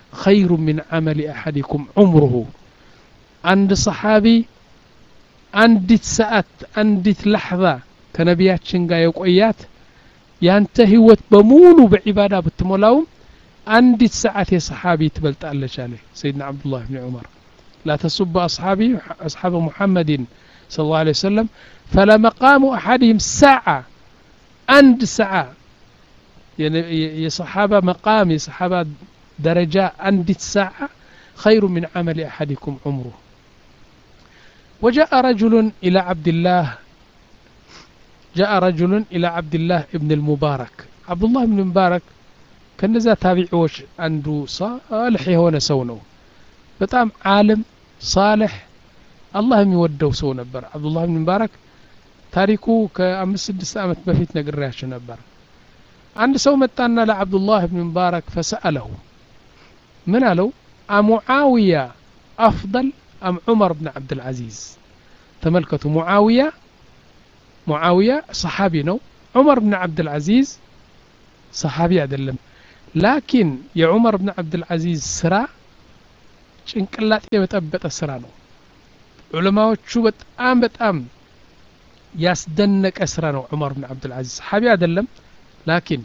خير من عمل أحدكم عمره عند صحابي አንዲት ሰዓት አንዲት ላሕዛ ከነቢያችን ጋር የቆያት ያንተ ህይወት በሙሉ በዒባዳ ብትሞላውም አንዲት ሰዓት የሰሓቢ ትበልጣለች አለ ሰይድና ዓብዱላህ ብን ዑመር لا تسب أصحابي أصحاب محمد صلى الله عليه وسلم فلمقام أحدهم ساعة عند ساعة يا صحابة مقام يا صحابة درجة عند ساعة خير من عمل أحدكم عمره وجاء رجل إلى عبد الله جاء رجل إلى عبد الله ابن المبارك عبد الله بن المبارك ከነዛ ታቢዒዎች አንዱ ሳልሕ የሆነ ሰው ነው በጣም ዓለም ሳልሕ አላህ የሚወደው ሰው ነበር አብዱላህ ብን ሙባረክ ታሪኩ ከአምስት ስድስት ዓመት በፊት ነግሬያቸው ነበር አንድ ሰው መጣና ለዓብዱላህ ብን ሙባረክ ፈሰአለሁ ምን አለው አሙዓውያ አፍضል አም ዑመር ብን ዓብድልዓዚዝ ተመልከቱ ሙዓውያ ሙዓውያ ሰሓቢ ነው ዑመር ብን ዓብድልዓዚዝ ሰሓቢ አይደለም ላኪን የዑመር ብን ዓብድልዓዚዝ ስራ ጭንቅላጤ የበጠበጠ ስራ ነው ዑለማዎቹ በጣም በጣም ያስደነቀ ስራ ነው ዑመር ብን ዓብድልዓዚዝ ሰሓቢ አይደለም ላኪን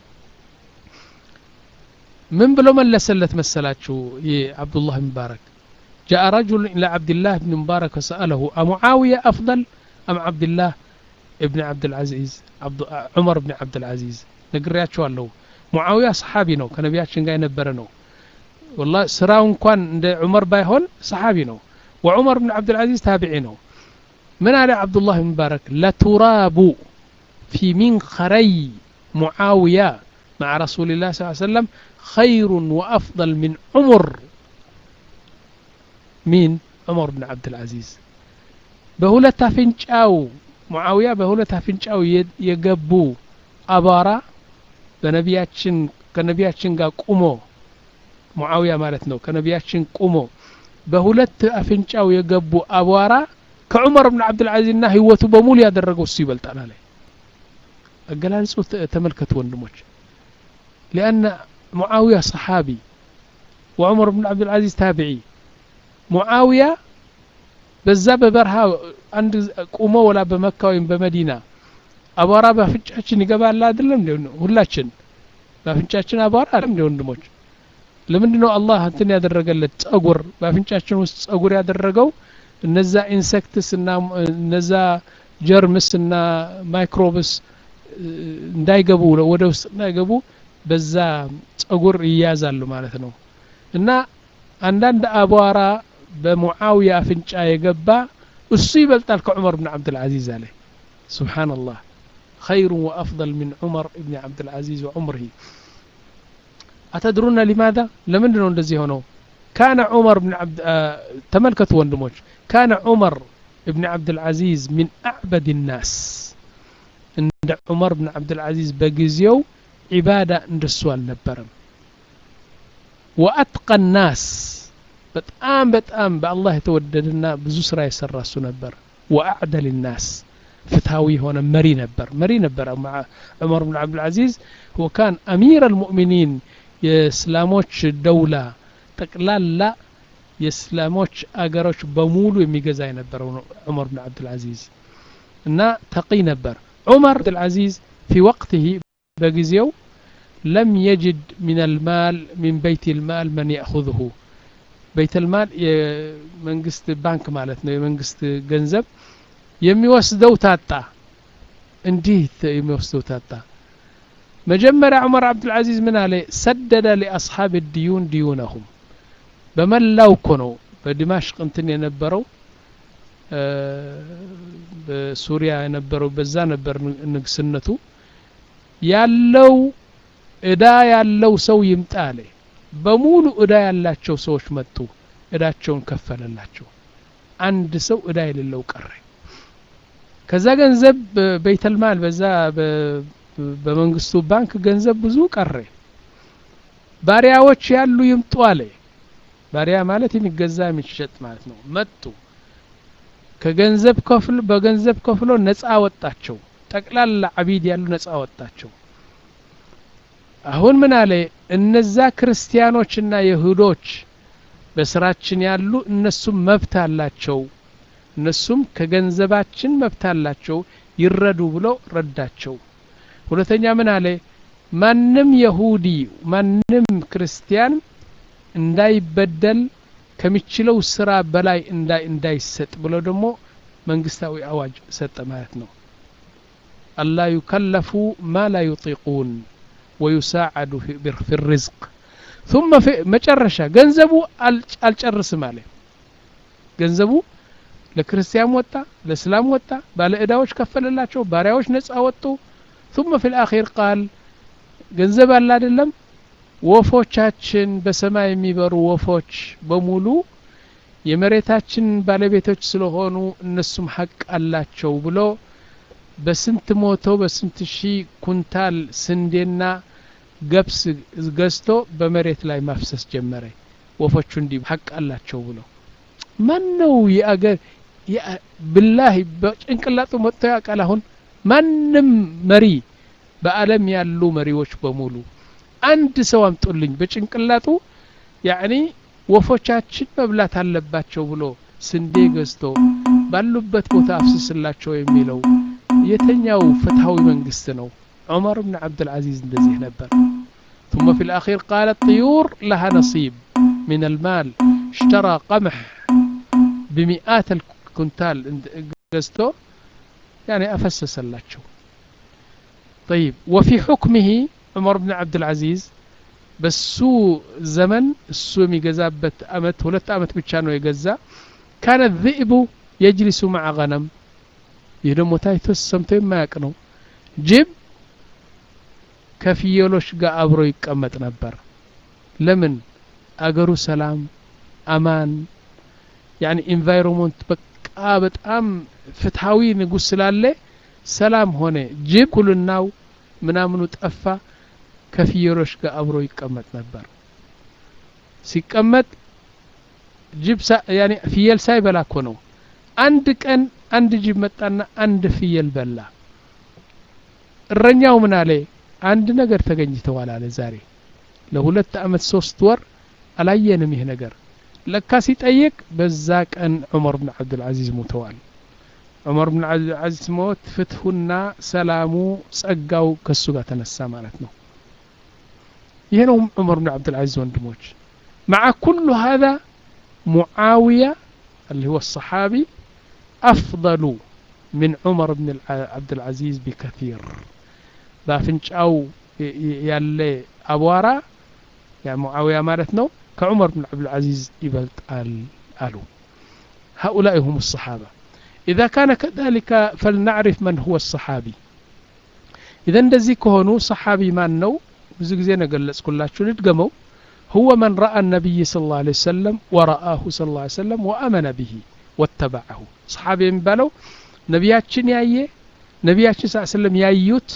ምን ብሎ መለሰለት መሰላችሁ ይህ ዓብዱላህ ሙባረክ جاء رجل إلى عبد الله بن مبارك وسأله أمعاوية أفضل أم عبد الله ابن عبد العزيز عبد عمر بن عبد العزيز ነግሬያቸዋለሁ ሙዓዊያ ሰሓቢ ነው ከነቢያችን ጋር የነበረ ነው ወላ ስራው እንኳን እንደ ዑመር ባይሆን ሰሓቢ ነው ወዑመር ብን ዓብድልዓዚዝ ታቢዒ ነው ምን አለ ዓብዱላህ ብን ሙባረክ ለቱራቡ ፊ ሚንኸረይ ሙዓውያ مع رسول الله صلى الله عليه وسلم خير وأفضل من عمر مين عمر بن عبد العزيز بهولة فنشاو معاوية بهولة فنشاو يقبو أبارا በነቢያችን ከነቢያችን ጋር ቁሞ ሙዓውያ ማለት ነው ከነቢያችን ቁሞ በሁለት አፍንጫው የገቡ አቧራ ከዑመር ብን ዓብድልዓዚዝ ና ህይወቱ በሙሉ ያደረገው እሱ ይበልጣል አለ አገላልጹ ተመልከቱ ወንድሞች ሊአነ ሙዓውያ ሰሓቢ ወዑመር ብን ዓብድልዓዚዝ ታቢዒ ሙዓውያ በዛ በበረሃ አንድ ቁሞ ወላ በመካ ወይም በመዲና አቧራ በአፍንጫችን ይገባል አይደለም እንደ ሁላችን በአፍንጫችን አቧራ አይደለም እንደ ወንድሞች ለምንድን ነው አላህ እንትን ያደረገለት ጸጉር በአፍንጫችን ውስጥ ጸጉር ያደረገው እነዛ ኢንሴክትስ እና እነዛ ጀርምስ እና ማይክሮብስ እንዳይገቡ ወደ ውስጥ እንዳይገቡ በዛ ጸጉር ይያዛሉ ማለት ነው እና አንዳንድ አቧራ በሙዓውያ አፍንጫ የገባ እሱ ይበልጣል ከዑመር ብን ዓብድልዓዚዝ አለ ስብሓንላህ خير وأفضل من عمر بن عبد العزيز وعمره أتدرون لماذا لمن دون እንደዚህ ሆነው كان عمر بن عبد آه تملكت وندموج كان عمر بن عبد العزيز من أعبد الناس عند عمر بن عبد العزيز بجزيو عبادة እንደሱ አልነበረም وأتقى الناس በጣም በጣም በአላህ የተወደደና ብዙ ስራ የሰራ እሱ ነበር وأعدل الناس ፍትሃዊ የሆነ መሪ ነበር መሪ ነበር ዑመር ብን ዓብድልዓዚዝ هو كان أمير المؤمنين የእስላሞች ደውላ ጠቅላላ የእስላሞች አገሮች በሙሉ የሚገዛ የነበረው ዑመር ብን ዓብድልዓዚዝ እና ተቂ ነበር ዑመር ዓብድልዓዚዝ في وقته በጊዜው لم يجد من المال من بيت المال من يأخذه بيت المال የመንግስት ባንክ ማለት ነው የመንግስት ገንዘብ የሚወስደው ታጣ እንዲህ የሚወስደው ታጣ መጀመሪያ ዑመር ዓብድልዓዚዝ ምን አለ ሰደደ ሊአስሓብ ዲዩን ዲዩነሁም በመላው እኮ ነው በዲማሽቅ እንትን የነበረው በሱሪያ የነበረው በዛ ነበር ንግስነቱ ያለው እዳ ያለው ሰው ይምጣ አለ በሙሉ እዳ ያላቸው ሰዎች መጡ እዳቸውን ከፈለላቸው አንድ ሰው እዳ የሌለው ቀረ ከዛ ገንዘብ በይተልማል በዛ በመንግስቱ ባንክ ገንዘብ ብዙ ቀረ ባሪያዎች ያሉ ይምጡ አለ ባሪያ ማለት የሚገዛ የሚሸጥ ማለት ነው መጡ ከገንዘብ ከፍሎ በገንዘብ ከፍሎ ነፃ ወጣቸው ጠቅላላ አቢድ ያሉ ነፃ ወጣቸው አሁን ምን አለ እነዛ ክርስቲያኖችና ይሁዶች በስራችን ያሉ እነሱም መብት አላቸው እነሱም ከገንዘባችን መብት አላቸው ይረዱ ብሎ ረዳቸው ሁለተኛ ምን አለ ማንም የሁዲ ማንም ክርስቲያን እንዳይበደል ከሚችለው ስራ በላይ እንዳይሰጥ ብሎ ደግሞ መንግስታዊ አዋጅ ሰጠ ማለት ነው አላ ዩከለፉ ማ ላ ዩጢቁን ወዩሳዓዱ ፊ ርዝቅ ثم في መጨረሻ ገንዘቡ አልጨርስም አለ ገንዘቡ ለክርስቲያን ወጣ ለእስላም ወጣ ባለ እዳዎች ከፈለላቸው ባሪያዎች ነጻ ወጡ ثم في الأخير قال ገንዘብ አለ አይደለም ወፎቻችን በሰማይ የሚበሩ ወፎች በሙሉ የመሬታችን ባለቤቶች ስለሆኑ እነሱም ሀቅ አላቸው ብሎ በስንት ሞቶ በስንት ሺህ ኩንታል ስንዴና ገብስ ገዝቶ በመሬት ላይ ማፍሰስ ጀመረ ወፎቹ እንዲህ ሀቅ አላቸው ብሎ ማን ነው የአገር ብላህ በጭንቅላጡ መጥቶ ያውቃል አሁን ማንም መሪ በአለም ያሉ መሪዎች በሙሉ አንድ ሰው አምጡልኝ በጭንቅላጡ ያኒ ወፎቻችን መብላት አለባቸው ብሎ ስንዴ ገዝቶ ባሉበት ቦታ አፍስስላቸው የሚለው የተኛው ፍትሃዊ መንግስት ነው ዑመር ብን ዓብድልዓዚዝ እንደዚህ ነበር ثم في الأخير قال الطيور لها نصيب من المال اشترى قمح بمئات الكنتال قزتو يعني أفسس اللاتشو طيب وفي حكمه عمر بن عبد العزيز በሱ ዘመን እሱ የሚገዛበት አመት ሁለት አመት ብቻ ነው የገዛ ካነ ذئቡ የጅሊሱ መዓ ገነም ይህ ደግሞ ታይቶ ሰምቶ የማያውቅ ነው ጅብ ከፍየሎች ጋር አብሮ ይቀመጥ ነበር ለምን አገሩ ሰላም አማን ያኒ ኢንቫይሮንመንት በቃ በጣም ፍትሃዊ ንጉስ ስላለ ሰላም ሆነ ጅብ ኩልናው ምናምኑ ጠፋ ከፍየሎች ጋር አብሮ ይቀመጥ ነበር ሲቀመጥ ጅብ ያኒ ፍየል ሳይበላ እኮ ነው አንድ ቀን አንድ ጅብ መጣና አንድ ፍየል በላ እረኛው ምን አለ አንድ ነገር ተገኝተዋል አለ ዛሬ ለሁለት አመት ሶስት ወር አላየንም ይህ ነገር ለካ ሲጠይቅ በዛ ቀን ዑመር ብን ዓብድልዓዚዝ ሞተዋል ዑመር ብን ዓብድልዓዚዝ ሞት ፍትሁና ሰላሙ ጸጋው ከሱ ጋር ተነሳ ማለት ነው ይህ ነው ዑመር ብን ዓብድልዓዚዝ ወንድሞች مع كل هذا معاوية اللي هو الصحابي أفضل من عمر بن عبد العزيز بكثير بافنشاو يالي أبوارا يعني معاوية مالتنا كعمر بن عبد العزيز يبلط قالوا هؤلاء هم الصحابة إذا كان كذلك فلنعرف من هو الصحابي إذا እንደዚህ ከሆኑ صحابي ማን ነው ብዙ ጊዜ ነገለጽኩላችሁ ልድገመው هو من رأى النبي صلى الله عليه وسلم ورآه صلى الله عليه وسلم وأمن به واتبعه صحابي የሚባለው ነቢያችን ያየ ነቢያችን ስ ስለም ያዩት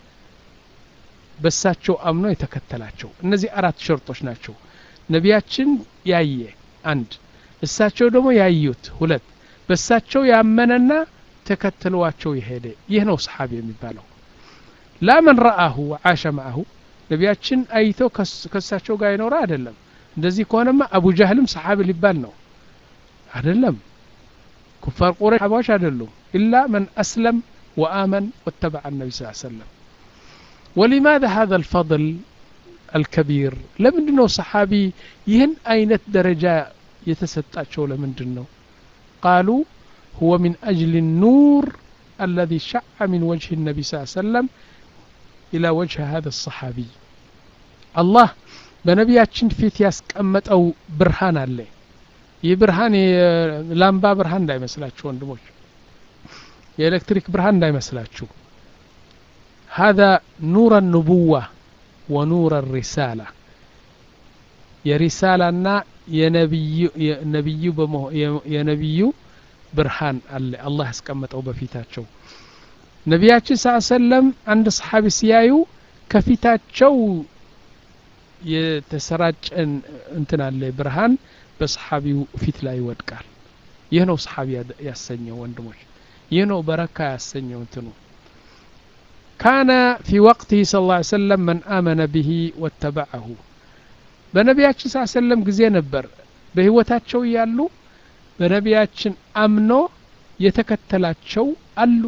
በሳቸው አምኖ የተከተላቸው እነዚህ አራት ሸርጦች ናቸው ነቢያችን ያየ አንድ እሳቸው ደግሞ ያዩት ሁለት በሳቸው ያመነና ተከትለዋቸው የሄደ ይህ ነው ሰሓቢ የሚባለው ላ መን ረአሁ ወዓሸ ማአሁ ነቢያችን አይቶ ከሳቸው ጋር ይኖረ አይደለም እንደዚህ ከሆነማ አቡ ጃህልም ሰሓቢ ሊባል ነው አይደለም ኩፋር ቁረይሽ ሰሓባዎች አይደሉም ኢላ መን አስለም ወአመን ወተበዐ ነቢ ስ ሰለም ولماذا هذا الفضل الكبير لمن ነው ሰሓቢ ይህን አይነት ደረጃ የተሰጣቸው ለምንድን ነው قالوا هو من أجل النور الذي شع من وجه النبي صلى الله عليه وسلم إلى وجه هذا الصحابي الله በነቢያችን ፊት ያስቀመጠው ብርሃን አለ ይህ ብርሃን የላምባ ብርሃን እንዳይመስላችሁ ወንድሞች የኤሌክትሪክ ብርሃን እንዳይመስላችሁ هذا نور النبوة ونور الرسالة የሪሳላና የነቢዩ የነቢዩ ብርሃን አለ አላህ ያስቀመጠው በፊታቸው ነቢያችን ስ ሰለም አንድ ሰሓቢ ሲያዩ ከፊታቸው የተሰራጨን እንትን አለ ብርሃን በሰሓቢው ፊት ላይ ይወድቃል ይህ ነው ሰሓቢ ያሰኘው ወንድሞች ይህ ነው በረካ ያሰኘው እንትኑ ካነ ፊ ወቅትህ ስ ላ ሰለም መን አመነ ብሂ ወተበዐሁ በነቢያችን ስ ሰለም ጊዜ ነበር በህይወታቸው እያሉ በነቢያችን አምኖ የተከተላቸው አሉ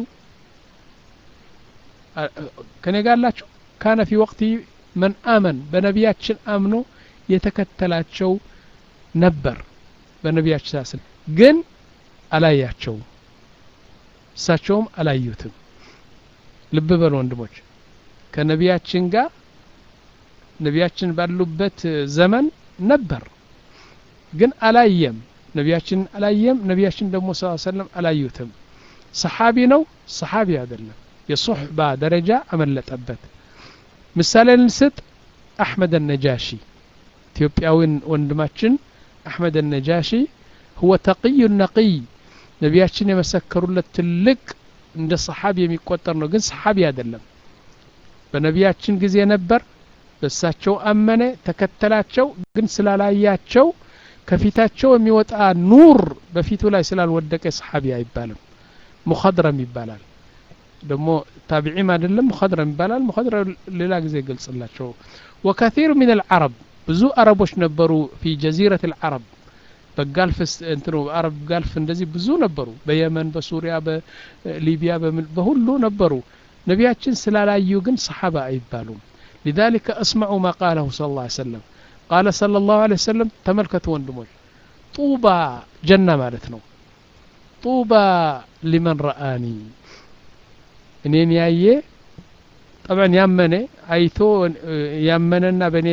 ከኔ ጋር አላችሁ ካነ ፊ ወቅቲ መን አመን በነቢያችን አምኖ የተከተላቸው ነበር በነቢያችን ሳስል ግን አላያቸውም እሳቸውም አላዩትም ልብ በሉ ወንድሞች ከነቢያችን ጋር ነቢያችን ባሉበት ዘመን ነበር ግን አላየም ነቢያችን አላየም ነቢያችን ደግሞ ስ ሰለም አላዩትም ሰሓቢ ነው ሰሓቢ አይደለም የሱሕባ ደረጃ አመለጠበት ምሳሌ ልንስጥ አሕመድ ነጃሺ ኢትዮጵያዊን ወንድማችን አሕመድ ነጃሺ ሁወ ተቅዩ ነቅይ ነቢያችን የመሰከሩለት ትልቅ እንደ ሰሓቢ የሚቆጠር ነው ግን ሰሓቢ አይደለም በነቢያችን ጊዜ ነበር በእሳቸው አመነ ተከተላቸው ግን ስላላያቸው ከፊታቸው የሚወጣ ኑር በፊቱ ላይ ስላልወደቀ ሰሓቢ አይባልም ሙኸድረም ይባላል ደግሞ ታቢዒም አይደለም ሙኸድረም ይባላል ሙኸድረም ሌላ ጊዜ ገልጽላቸው ወከثيር ምን العረብ ብዙ አረቦች ነበሩ ፊ ጀዚረት العረብ በጋልፍ እንትኑ አረብ ጋልፍ እንደዚህ ብዙ ነበሩ በየመን በሱሪያ በሊቢያ በሁሉ ነበሩ ነቢያችን ስላላዩ ግን ሰሓባ አይባሉም لذلك اسمعوا ما قاله صلى الله عليه وسلم قال صلى الله عليه وسلم ተመልከቱ ወንድሞች ጡባ ጀና ማለት ነው ጡባ ሊመን ረአኒ እኔን ያየ ጠብዕን ያመነ አይቶ ያመነና በእኔ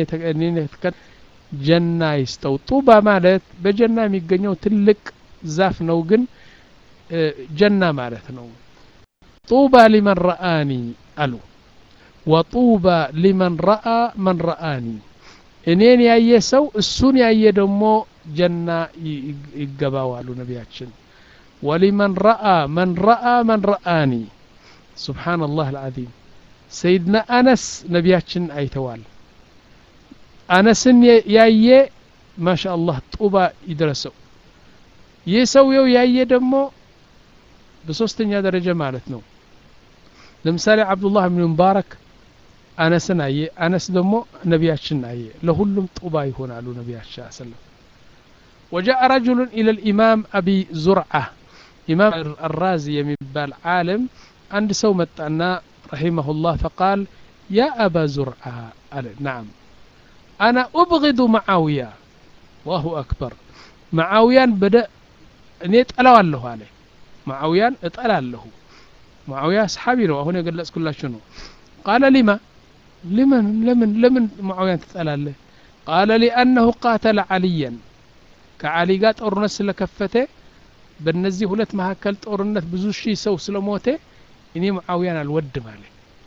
ጀና ይስጠው ጡባ ማለት በጀና የሚገኘው ትልቅ ዛፍ ነው ግን ጀና ማለት ነው ጡባ ሊመን ረአኒ አሉ ወጡባ ሊመን ረአ መን ረአኒ እኔን ያየ ሰው እሱን ያየ ደግሞ ጀና ይገባው አሉ ነቢያችን ወሊመን ረአ መን ረአ መን ረአኒ سبحان الله العظيم سيدنا أنس نبياتشن أيتوال أنسن ያየ ما شاء الله ጡባ ይድረሰው ይህ ሰውየው ያየ ደግሞ በሶስተኛ ደረጃ ማለት ነው ለምሳሌ አብዱላህ ብን ሙባረክ አነስን አየ አነስ ደግሞ ነቢያችን አየ ለሁሉም ጡባ ይሆናሉ ነቢያችን ሰለም وجاء رجل إلى الإمام أبي زرعة إمام الرازي يمبال عالم عند سو متأنا رحمه الله فقال يا أبا زرعة قال نعم أنا أبغض معاوية وهو أكبر معاويان بدأ نيت ألا له عليه معاويان اتألا له معاوية أصحابي له هنا قال كل شنو قال لما لمن لمن لمن معاوية تتألا له قال لأنه قاتل عليا كعلي قال ጦርነት ስለከፈተ በእነዚህ ሁለት መካከል ጦርነት ብዙ ሺህ ሰው ስለሞተ እኔ ሙዓውያን አልወድም አለ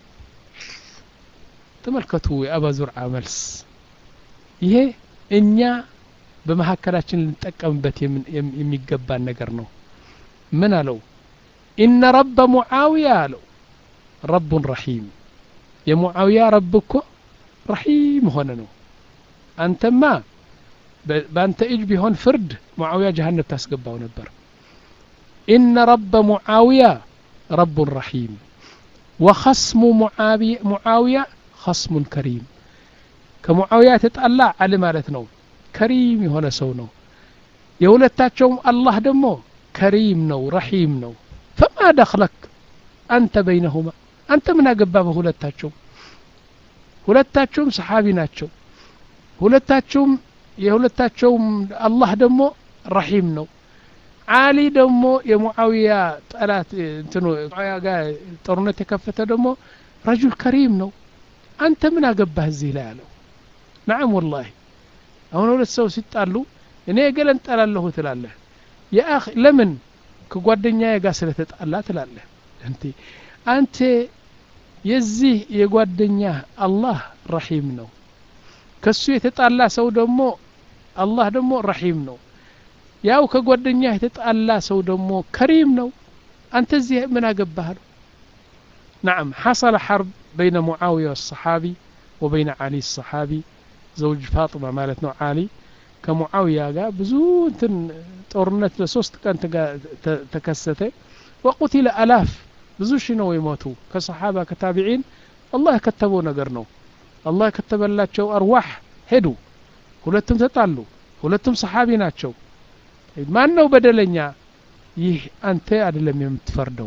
ተመልከቱ የአባ ዙርዓ መልስ ይሄ እኛ በመካከላችን ልንጠቀምበት የሚገባን ነገር ነው ምን አለው ኢነ ረበ ሙዓውያ አለው ረቡን ረሒም የሙዓውያ ረብ እኮ ረሒም ሆነ ነው አንተማ በአንተ እጅ ቢሆን ፍርድ ሙዓውያ ጀሃነብ ታስገባው ነበር ኢነ ረበ ሙዓውያ ረቡን ረሒም ወኸስሙ ሙዓውያ ኸስሙን ከሪም ከሙዓውያ የተጣላ አል ማለት ነው ከሪም የሆነ ሰው ነው የሁለታቸውም አላህ ደግሞ ከሪም ነው ረሒም ነው ፈማ ደኽለክ አንተ በይነሁማ አንተ ምን አገባ በሁለታቸው ሁለታቸውም ሰሓቢ ናቸው ሁለታቸውም የሁለታቸውም አላህ ደግሞ ረሒም ነው አሊ ደግሞ የሙዓውያ ጠላት እንትኑ ሙዓውያ ጋር ጦርነት የከፈተ ደግሞ ረጁል ከሪም ነው አንተ ምን አገባህ እዚህ ላይ አለው ናዓም ወላሂ አሁን ሁለት ሰው ሲጣሉ እኔ ገለን ጠላለሁ ትላለህ የአኽ ለምን ከጓደኛዬ ጋር ስለተጣላ ትላለህ እንቴ አንተ የዚህ የጓደኛ አላህ ረሒም ነው ከሱ የተጣላ ሰው ደግሞ አላህ ደግሞ ረሒም ነው ያው ከጓደኛ የተጣላ ሰው ደግሞ ከሪም ነው አንተ እዚህ ምን አገባህ ነው نعم حصل حرب بين معاوية والصحابي وبين علي الصحابي زوج فاطمة مالتنا علي كمعاوية قال بزون طورنت لسوست كان تكسته وقتل ألاف ብዙ ሺህ ነው የሞቱ ከሰሓባ ከታቢዒን አላህ የከተበው ነገር ነው አላህ የከተበላቸው አርዋሕ ሄዱ ሁለቱም ተጣሉ ሁለቱም ሰሓቢ ናቸው ማን ነው በደለኛ ይህ አንተ አይደለም የምትፈርደው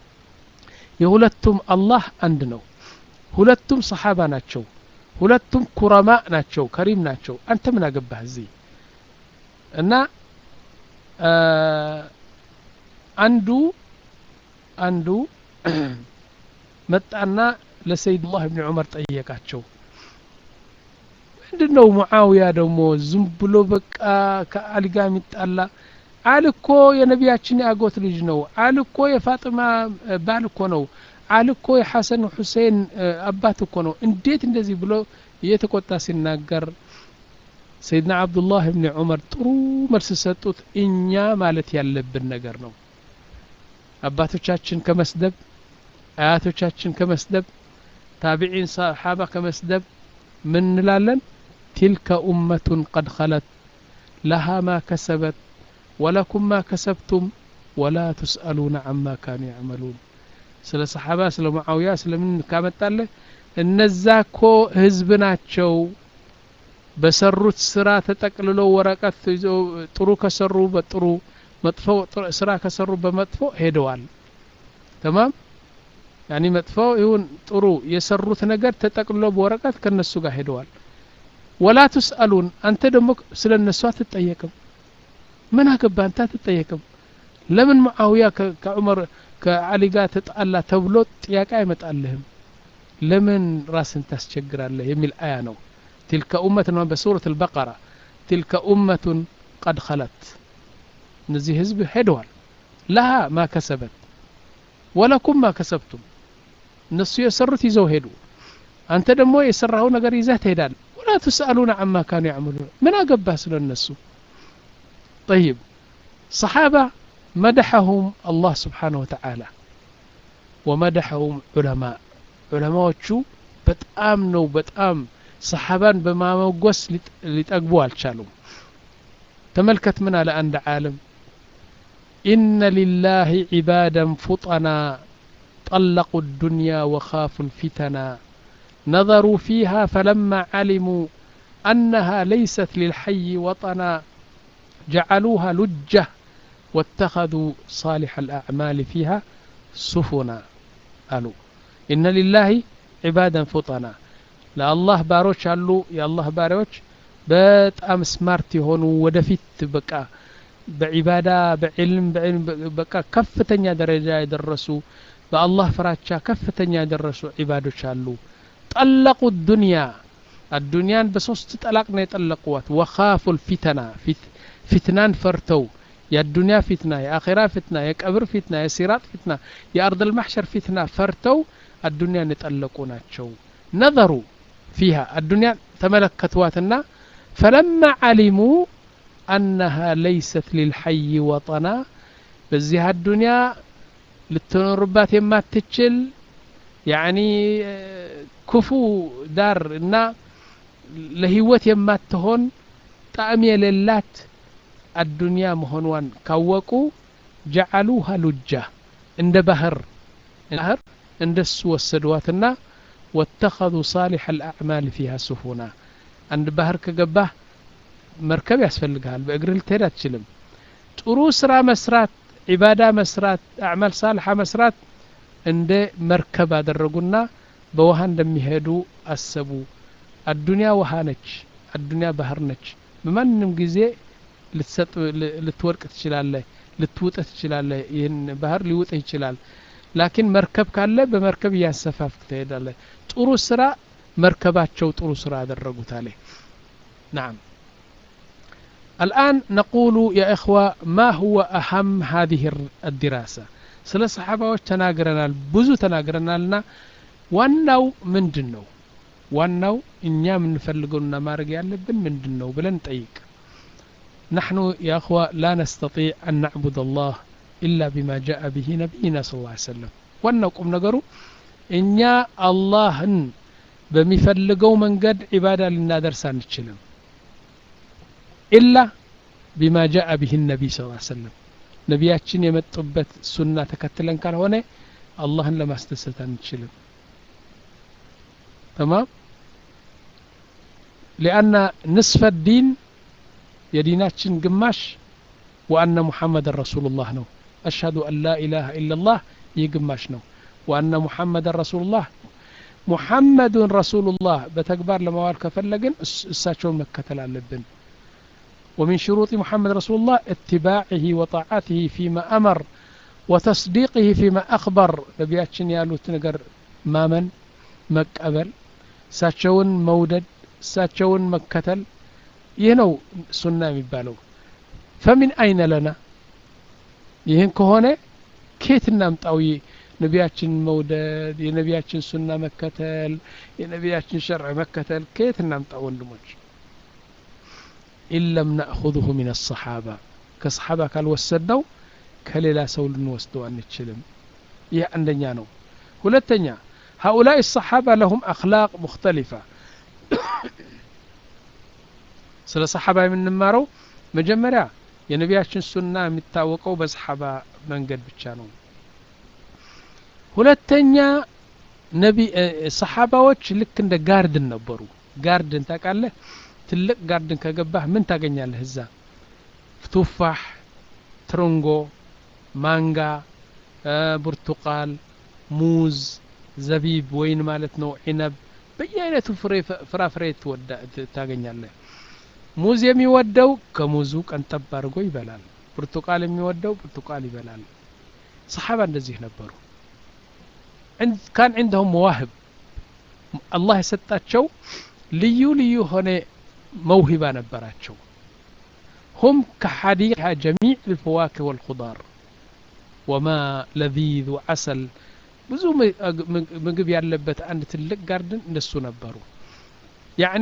የሁለቱም አላህ አንድ ነው ሁለቱም ሰሓባ ናቸው ሁለቱም ኩረማ ናቸው ከሪም ናቸው አንተ ምን አገባህ እዚህ እና አንዱ አንዱ መጣና ለሰይድላህ ብን ዑመር ጠየቃቸው ምንድን ነው ሙዓውያ ደግሞ ዝም ብሎ በቃ ከአሊ ጋር የሚጣላ አል እኮ የነቢያችን የአጎት ልጅ ነው አል እኮ የፋጥማ ባል እኮ ነው አል እኮ የሐሰን ሁሴን አባት እኮ ነው እንዴት እንደዚህ ብሎ እየተቆጣ ሲናገር ሰይድና አብዱላህ ብን ዑመር ጥሩ መልስ ሰጡት እኛ ማለት ያለብን ነገር ነው አባቶቻችን ከመስደብ አያቶቻችን ከመስደብ ታቢዒን ሰሓባ ከመስደብ ምን እንላለን ቲልከ ኡመቱን ቀድ ኸለት ለሃ ማ ከሰበት ወለኩም ማ ከሰብቱም ወላ ትስአሉነ አማ ካኑ ያዕመሉን ስለ ሰሓባ ስለ ሙዓውያ ስለምን ካመጣለህ እነዛ ኮ ህዝብ ናቸው በሰሩት ስራ ተጠቅልለው ወረቀት ይዘው ጥሩ ከሰሩ በጥሩ መጥፎ ስራ ከሰሩ በመጥፎ ሄደዋል ተማም ያኒ መጥፎ ይሁን ጥሩ የሰሩት ነገር ተጠቅልሎ በወረቀት ከነሱ ጋር ሄደዋል ወላ ትስአሉን አንተ ደግሞ ስለ እነሱ አትጠየቅም ምን አገባ አንተ አትጠየቅም ለምን ሙዓውያ ከዑመር ከአሊ ጋር ተጣላ ተብሎ ጥያቄ አይመጣልህም ለምን ራስን ታስቸግራለህ የሚል አያ ነው تلك أمة بسورة البقرة تلك أمة قد خلت نزي هزب هدوال لها ما كسبت ولكم ما كسبتم እነሱ የሰሩት ይዘው ሄዱ አንተ ደግሞ የሰራኸው ነገር ይዘህ ትሄዳል ወላ ትስአሉነ አማ ካኑ ያዕመሉን ምን አገባህ ስለ እነሱ ጠይብ ሰሓባ መደሐሁም አላህ ስብሓንሁ ወተዓላ ወመደሐሁም ዑለማ ዑለማዎቹ በጣም ነው በጣም ሰሓባን በማመጎስ ሊጠግቡ አልቻሉም ተመልከት ምን አለ አንድ ዓለም ኢነ ሊላህ ዒባዳን ፉጠና طلقوا الدنيا وخافوا الفتنا نظروا فيها فلما علموا أنها ليست للحي وطنا جعلوها لجة واتخذوا صالح الأعمال فيها سفنا قالوا إن لله عبادا فطنا ለአላህ ባሮች አሉ የአላህ ባሪዎች በጣም ስማርት የሆኑ ወደፊት በቃ በዒባዳ በዕልም በቃ ከፍተኛ ደረጃ የደረሱ በአላህ ፍራቻ ከፍተኛ የደረሱ ዒባዶች አሉ ጠለቁ ዱንያ አዱንያን በሶስት ጠላቅ ነው የጠለቁዋት ወኻፉ ልፊተና ፊትናን ፈርተው የአዱንያ ፊትና የአኼራ ፊትና የቀብር ፊትና የሲራጥ ፊትና የአርድ ልማሕሸር ፊትና ፈርተው አዱንያን የጠለቁ ናቸው ነዘሩ ፊሃ አዱንያ ተመለከትዋትና ፈለማ ዓሊሙ አነሃ ለይሰት ሊልሐይ ወጠና በዚህ አዱንያ ልትኖርባት የማትችል ያኒ ክፉ ዳር እና ለህይወት የማትሆን ጣዕም የሌላት አዱንያ መሆኗን ካወቁ ጀዓሉሃ ሉጃ እንደ ባህር ባህር እንደሱ ወሰድዋትና ወተኸذ ሳሊሕ አልአዕማል ፊሃ ስፉና አንድ ባህር ከገባህ መርከብ ያስፈልግሃል በእግር ልትሄድ አትችልም ጥሩ ስራ መስራት ዒባዳ መስራት አዕማል ሳልሓ መስራት እንደ መርከብ አደረጉና በውሃ እንደሚሄዱ አሰቡ አዱንያ ውሃ ነች አዱንያ ባህር ነች በማንም ጊዜ ልትሰጥ ልትወድቅ ትችላለህ ልትውጥህ ትችላለህ ይህን ባህር ሊውጥህ ይችላል ላኪን መርከብ ካለ በመርከብ እያሰፋፍክ ትሄዳለህ ጥሩ ስራ መርከባቸው ጥሩ ስራ አደረጉት አለ ናም الآن نقول يا إخوة ما هو أهم هذه الدراسة ስለ ሰሓባዎች ተናግረናል ብዙ ተናግረናልና ዋናው ምንድን ነው ዋናው እኛ የምንፈልገውና ማድረግ ያለብን ምንድን ነው ብለን ጠይቅ نحن يا أخوة لا نستطيع أن نعبد الله إلا بما جاء به نبينا صلى الله عليه وسلم ዋናው ቁም ነገሩ እኛ አላህን በሚፈልገው መንገድ ዒባዳ ልናደርስ አንችልም ኢላ ቢማ ጃአ ብህ ነቢይ ስ ሰለም ነቢያችን የመጡበት ሱና ተከትለን ካልሆነ አላህን ለማስደሰት አንችልም ተማም ሊአና ንስፈ ዲን የዲናችን ግማሽ ወአነ ሙሐመድን ረሱሉላህ ነው አሽሀዱ አን ላ ኢላሃ ኢላላህ ይህ ግማሽ ነው ወአነ ሙሐመድን ረሱሉላህ ሙሐመዱን ረሱሉላህ በተግባር ለማዋል ከፈለግን እሳቸውን መከተል አለብን ومن شروط محمد رسول الله اتباعه وطاعته فيما أمر وتصديقه فيما أخبر نبياتشن يالوت نقر مامن مكأبل ساتشون مودد ساتشون مكتل ينو سنة مبالو فمن أين لنا ይህን ከሆነ ኬት እናምጣው ነቢያችን መውደድ የነቢያችን ሱና መከተል የነቢያችን ሸርዕ መከተል ከየት እናምጣው ወንድሞች ኢለም ናእኹذሁ ምን አሰሓባ ከሰሓባ ካልወሰድነው ከሌላ ሰው ልንወስደው አንችልም ይህ አንደኛ ነው ሁለተኛ هؤلاء الصحابة لهم أخلاق مختلفة ስለ ሰሓባ የምንማረው መጀመሪያ የነቢያችን ሱና የሚታወቀው በሰሓባ መንገድ ብቻ ነው ሁለተኛ ነቢ ሰሓባዎች ልክ እንደ ጋርድን ነበሩ ጋርድን ታውቃለህ ትልቅ ጋርድን ከገባህ ምን ታገኛለህ እዛ ቱፋሕ ትርንጎ ማንጋ ብርቱቃል ሙዝ ዘቢብ ወይን ማለት ነው ዒነብ በየአይነቱ ፍራፍሬ ታገኛለህ ሙዝ የሚወደው ከሙዙ ቀንጠብ አድርጎ ይበላል ብርቱቃል የሚወደው ብርቱቃል ይበላል ሰሓባ እንደዚህ ነበሩ ካን عندهم መዋህብ አላህ የሰጣቸው ልዩ ልዩ ሆነ መውሂባ ነበራቸው هم كحديقة جميع الفواكه والخضار وما لذيذ وعسل ብዙ ምግብ ያለበት አንድ ትልቅ ጋርድን እንደሱ ነበሩ ያኒ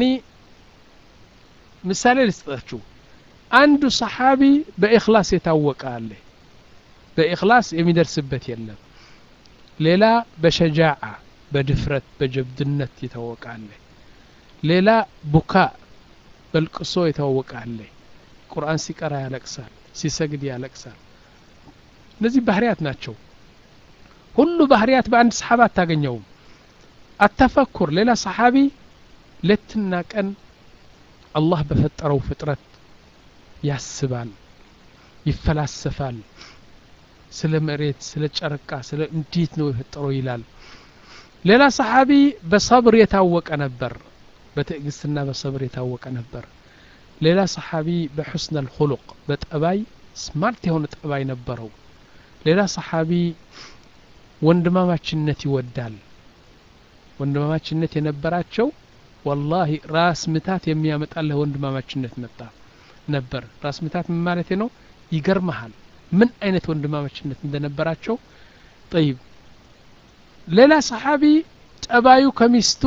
ምሳሌ ልስጣችሁ አንዱ ሰሓቢ በእክላስ የታወቀ አለ በእክላስ የሚደርስበት የለም ሌላ በሸጃዓ በድፍረት በጀብድነት የታወቀ አለ ሌላ ቡካ በልቅሶ የታወቀ አለ ቁርአን ሲቀራ ያለቅሳል ሲሰግድ ያለቅሳል እነዚህ ባህርያት ናቸው ሁሉ ባህርያት በአንድ ሰሓባ አታገኘውም አተፈኩር ሌላ ሰሓቢ ሌትና ቀን አላህ በፈጠረው ፍጥረት ያስባል ይፈላሰፋል ስለ መሬት ስለ ጨረቃ ስለ እንዴት ነው የፈጠረው ይላል ሌላ ሰሓቢ በሰብር የታወቀ ነበር በትዕግስትና በሰብር የታወቀ ነበር ሌላ ሰሓቢ በሑስነ ልኩሉቅ በጠባይ ስማርት የሆነ ጠባይ ነበረው ሌላ ሰሓቢ ወንድማማችነት ይወዳል ወንድማማችነት የነበራቸው ወላሂ ራስ ምታት የሚያመጣልህ ወንድማማችነት መጣ ነበር ራስ ምታት ምን ማለት ነው ይገርመሃል ምን አይነት ወንድማማችነት እንደነበራቸው ጠይብ ሌላ ሰሓቢ ጠባዩ ከሚስቱ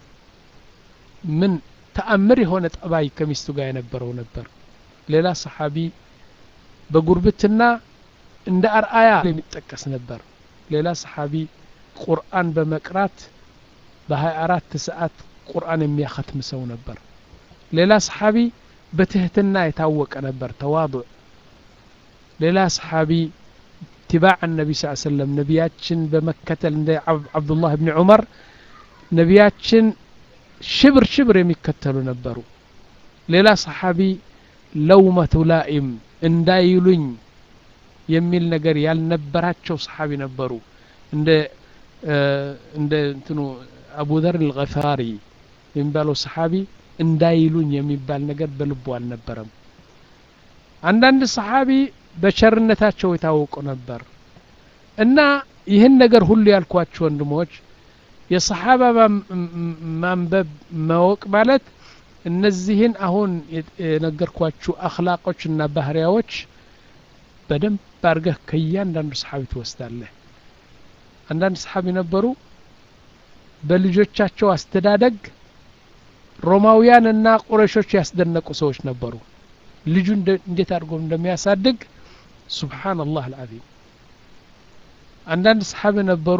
ምን ተአምር የሆነ ጠባይ ከሚስቱ ጋር የነበረው ነበር ሌላ ሰሓቢ በጉርብትና እንደ አርአያ የሚጠቀስ ነበር ሌላ ሰሓቢ ቁርአን በመቅራት በ24 ሰዓት ቁርአን የሚያኸትም ሰው ነበር ሌላ ሰሓቢ በትህትና የታወቀ ነበር ተዋضዕ ሌላ ሰሓቢ اتباع النبي صلى الله عليه وسلم ነቢያችን በመከተል እንደ አብዱላህ ብን ዑመር ነቢያችን ሽብር ሽብር የሚከተሉ ነበሩ ሌላ ሰሓቢ ለውመቱ ላኢም እንዳይሉኝ የሚል ነገር ያልነበራቸው ሰሓቢ ነበሩ እንደ እንደ እንትኑ አቡዘር ልገፋሪ የሚባለው ሰሓቢ እንዳይሉኝ የሚባል ነገር በልቡ አልነበረም አንዳንድ ሰሓቢ በቸርነታቸው የታወቁ ነበር እና ይህን ነገር ሁሉ ያልኳቸው ወንድሞች የሰሓባ ማንበብ ማወቅ ማለት እነዚህን አሁን የነገርኳችሁ አክላቆችና ባህሪያዎች በደንብ አድርገህ ከእያንዳንዱ ሰሓቢ ትወስዳለህ አንዳንድ ሰሓቢ ነበሩ በልጆቻቸው አስተዳደግ ሮማውያን እና ቁረሾች ያስደነቁ ሰዎች ነበሩ ልጁ እንዴት አድርጎ እንደሚያሳድግ ሱብሓነላህ አልዓዚም አንዳንድ ሰሓቢ ነበሩ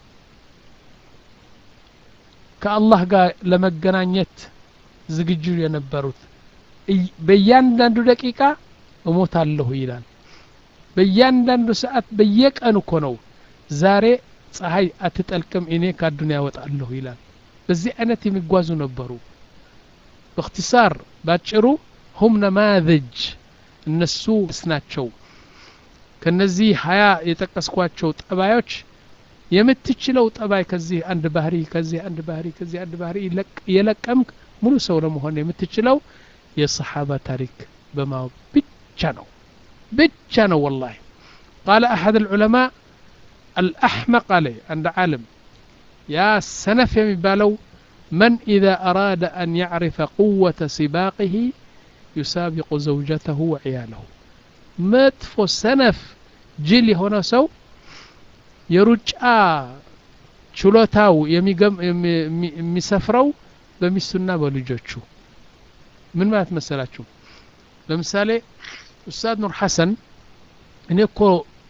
ከአላህ ጋር ለመገናኘት ዝግጁ የነበሩት በእያንዳንዱ ደቂቃ እሞታለሁ ይላል በእያንዳንዱ ሰዓት በየቀን እኮ ነው ዛሬ ፀሐይ አትጠልቅም እኔ ከአዱንያ ያወጣለሁ ይላል በዚህ አይነት የሚጓዙ ነበሩ በእክትሳር ባጭሩ ሁም ነማዘጅ እነሱ ናቸው ከነዚህ ሀያ የጠቀስኳቸው ጠባዮች የምትችለው ጠባይ ከዚህ አንድ ባህሪ ከዚህ አንድ ባህሪ ከዚህ አንድ ባህሪ የለቀምክ ሙሉ ሰው ለመሆን የምትችለው የሰሓባ ታሪክ በማወቅ ብቻ ነው ብቻ ነው ወላሂ ቃለ አሐድ ልዑለማ አልአሕመቅ አለ አንድ ዓለም ያ ሰነፍ የሚባለው መን ኢዛ አራደ አን ያዕሪፈ ቁወተ ሲባቅህ ዩሳቢቁ ዘውጀተሁ ወዕያለሁ መጥፎ ሰነፍ ጅል የሆነ ሰው የሩጫ ችሎታው የሚሰፍረው በሚስቱና በልጆቹ ምን ማለት መሰላችሁ ለምሳሌ ኡስታዝ ኑር ሐሰን እኔ እኮ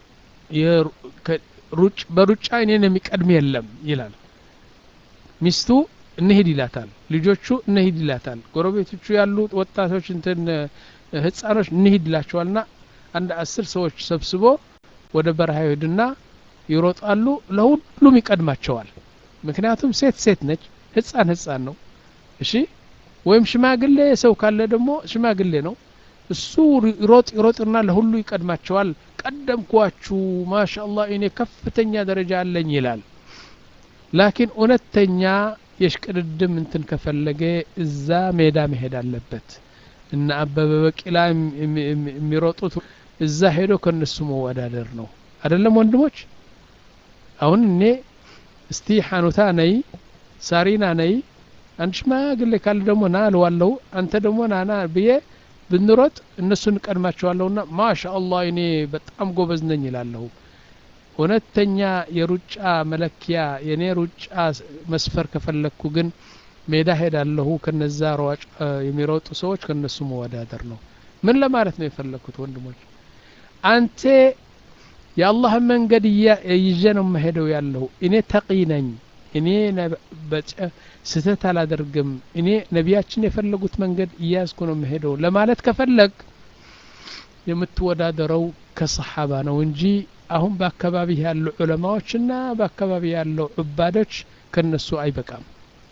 በሩጫ እኔን የሚቀድም የለም ይላል ሚስቱ እንሂድ ይላታል ልጆቹ እንሂድ ይላታል ጎረቤቶቹ ያሉ ወጣቶች እንትን ህፃኖች እንሂድ ይላቸዋልና አንድ አስር ሰዎች ሰብስቦ ወደ በረሃ ይሄድና ይሮጣሉ ለሁሉም ይቀድማቸዋል ምክንያቱም ሴት ሴት ነች ህፃን ህፃን ነው እሺ ወይም ሽማግሌ ሰው ካለ ደግሞ ሽማግሌ ነው እሱ ይሮጥ ይሮጥና ለሁሉ ይቀድማቸዋል ቀደምኳችሁ ማሻአላህ እኔ ከፍተኛ ደረጃ አለኝ ይላል ላኪን እውነተኛ የሽቅድድም እንትን ከፈለገ እዛ ሜዳ መሄድ አለበት እና አበበ በቂላ የሚሮጡት እዛ ሄዶ ከነሱ መወዳደር ነው አይደለም ወንድሞች አሁን እኔ እስቲ ሐኑታ ነይ ሳሪና ነይ አንድ ሽማግሌ ካለ ደግሞ ና አልዋለሁ አንተ ደግሞ ናና ብዬ ብንሮጥ እነሱ እንቀድማቸዋለሁና ማሻ አላህ እኔ በጣም ጎበዝ ነኝ ይላለሁ እውነተኛ የሩጫ መለኪያ የኔ ሩጫ መስፈር ከፈለግኩ ግን ሜዳ ሄዳለሁ ከነዛ ሯጭ የሚሮጡ ሰዎች ከነሱ መወዳደር ነው ምን ለማለት ነው የፈለግኩት ወንድሞች አንተ የአላህን መንገድ ይዤ ነው መሄደው ያለሁ እኔ ተቂ ነኝ እኔ ስህተት አላደርግም እኔ ነቢያችን የፈለጉት መንገድ እያዝኩ ነው መሄደው ለማለት ከፈለግ የምትወዳደረው ከሰሓባ ነው እንጂ አሁን በአካባቢ ያሉ ዑለማዎችና በአካባቢ ያለው ዑባዶች ከነሱ አይበቃም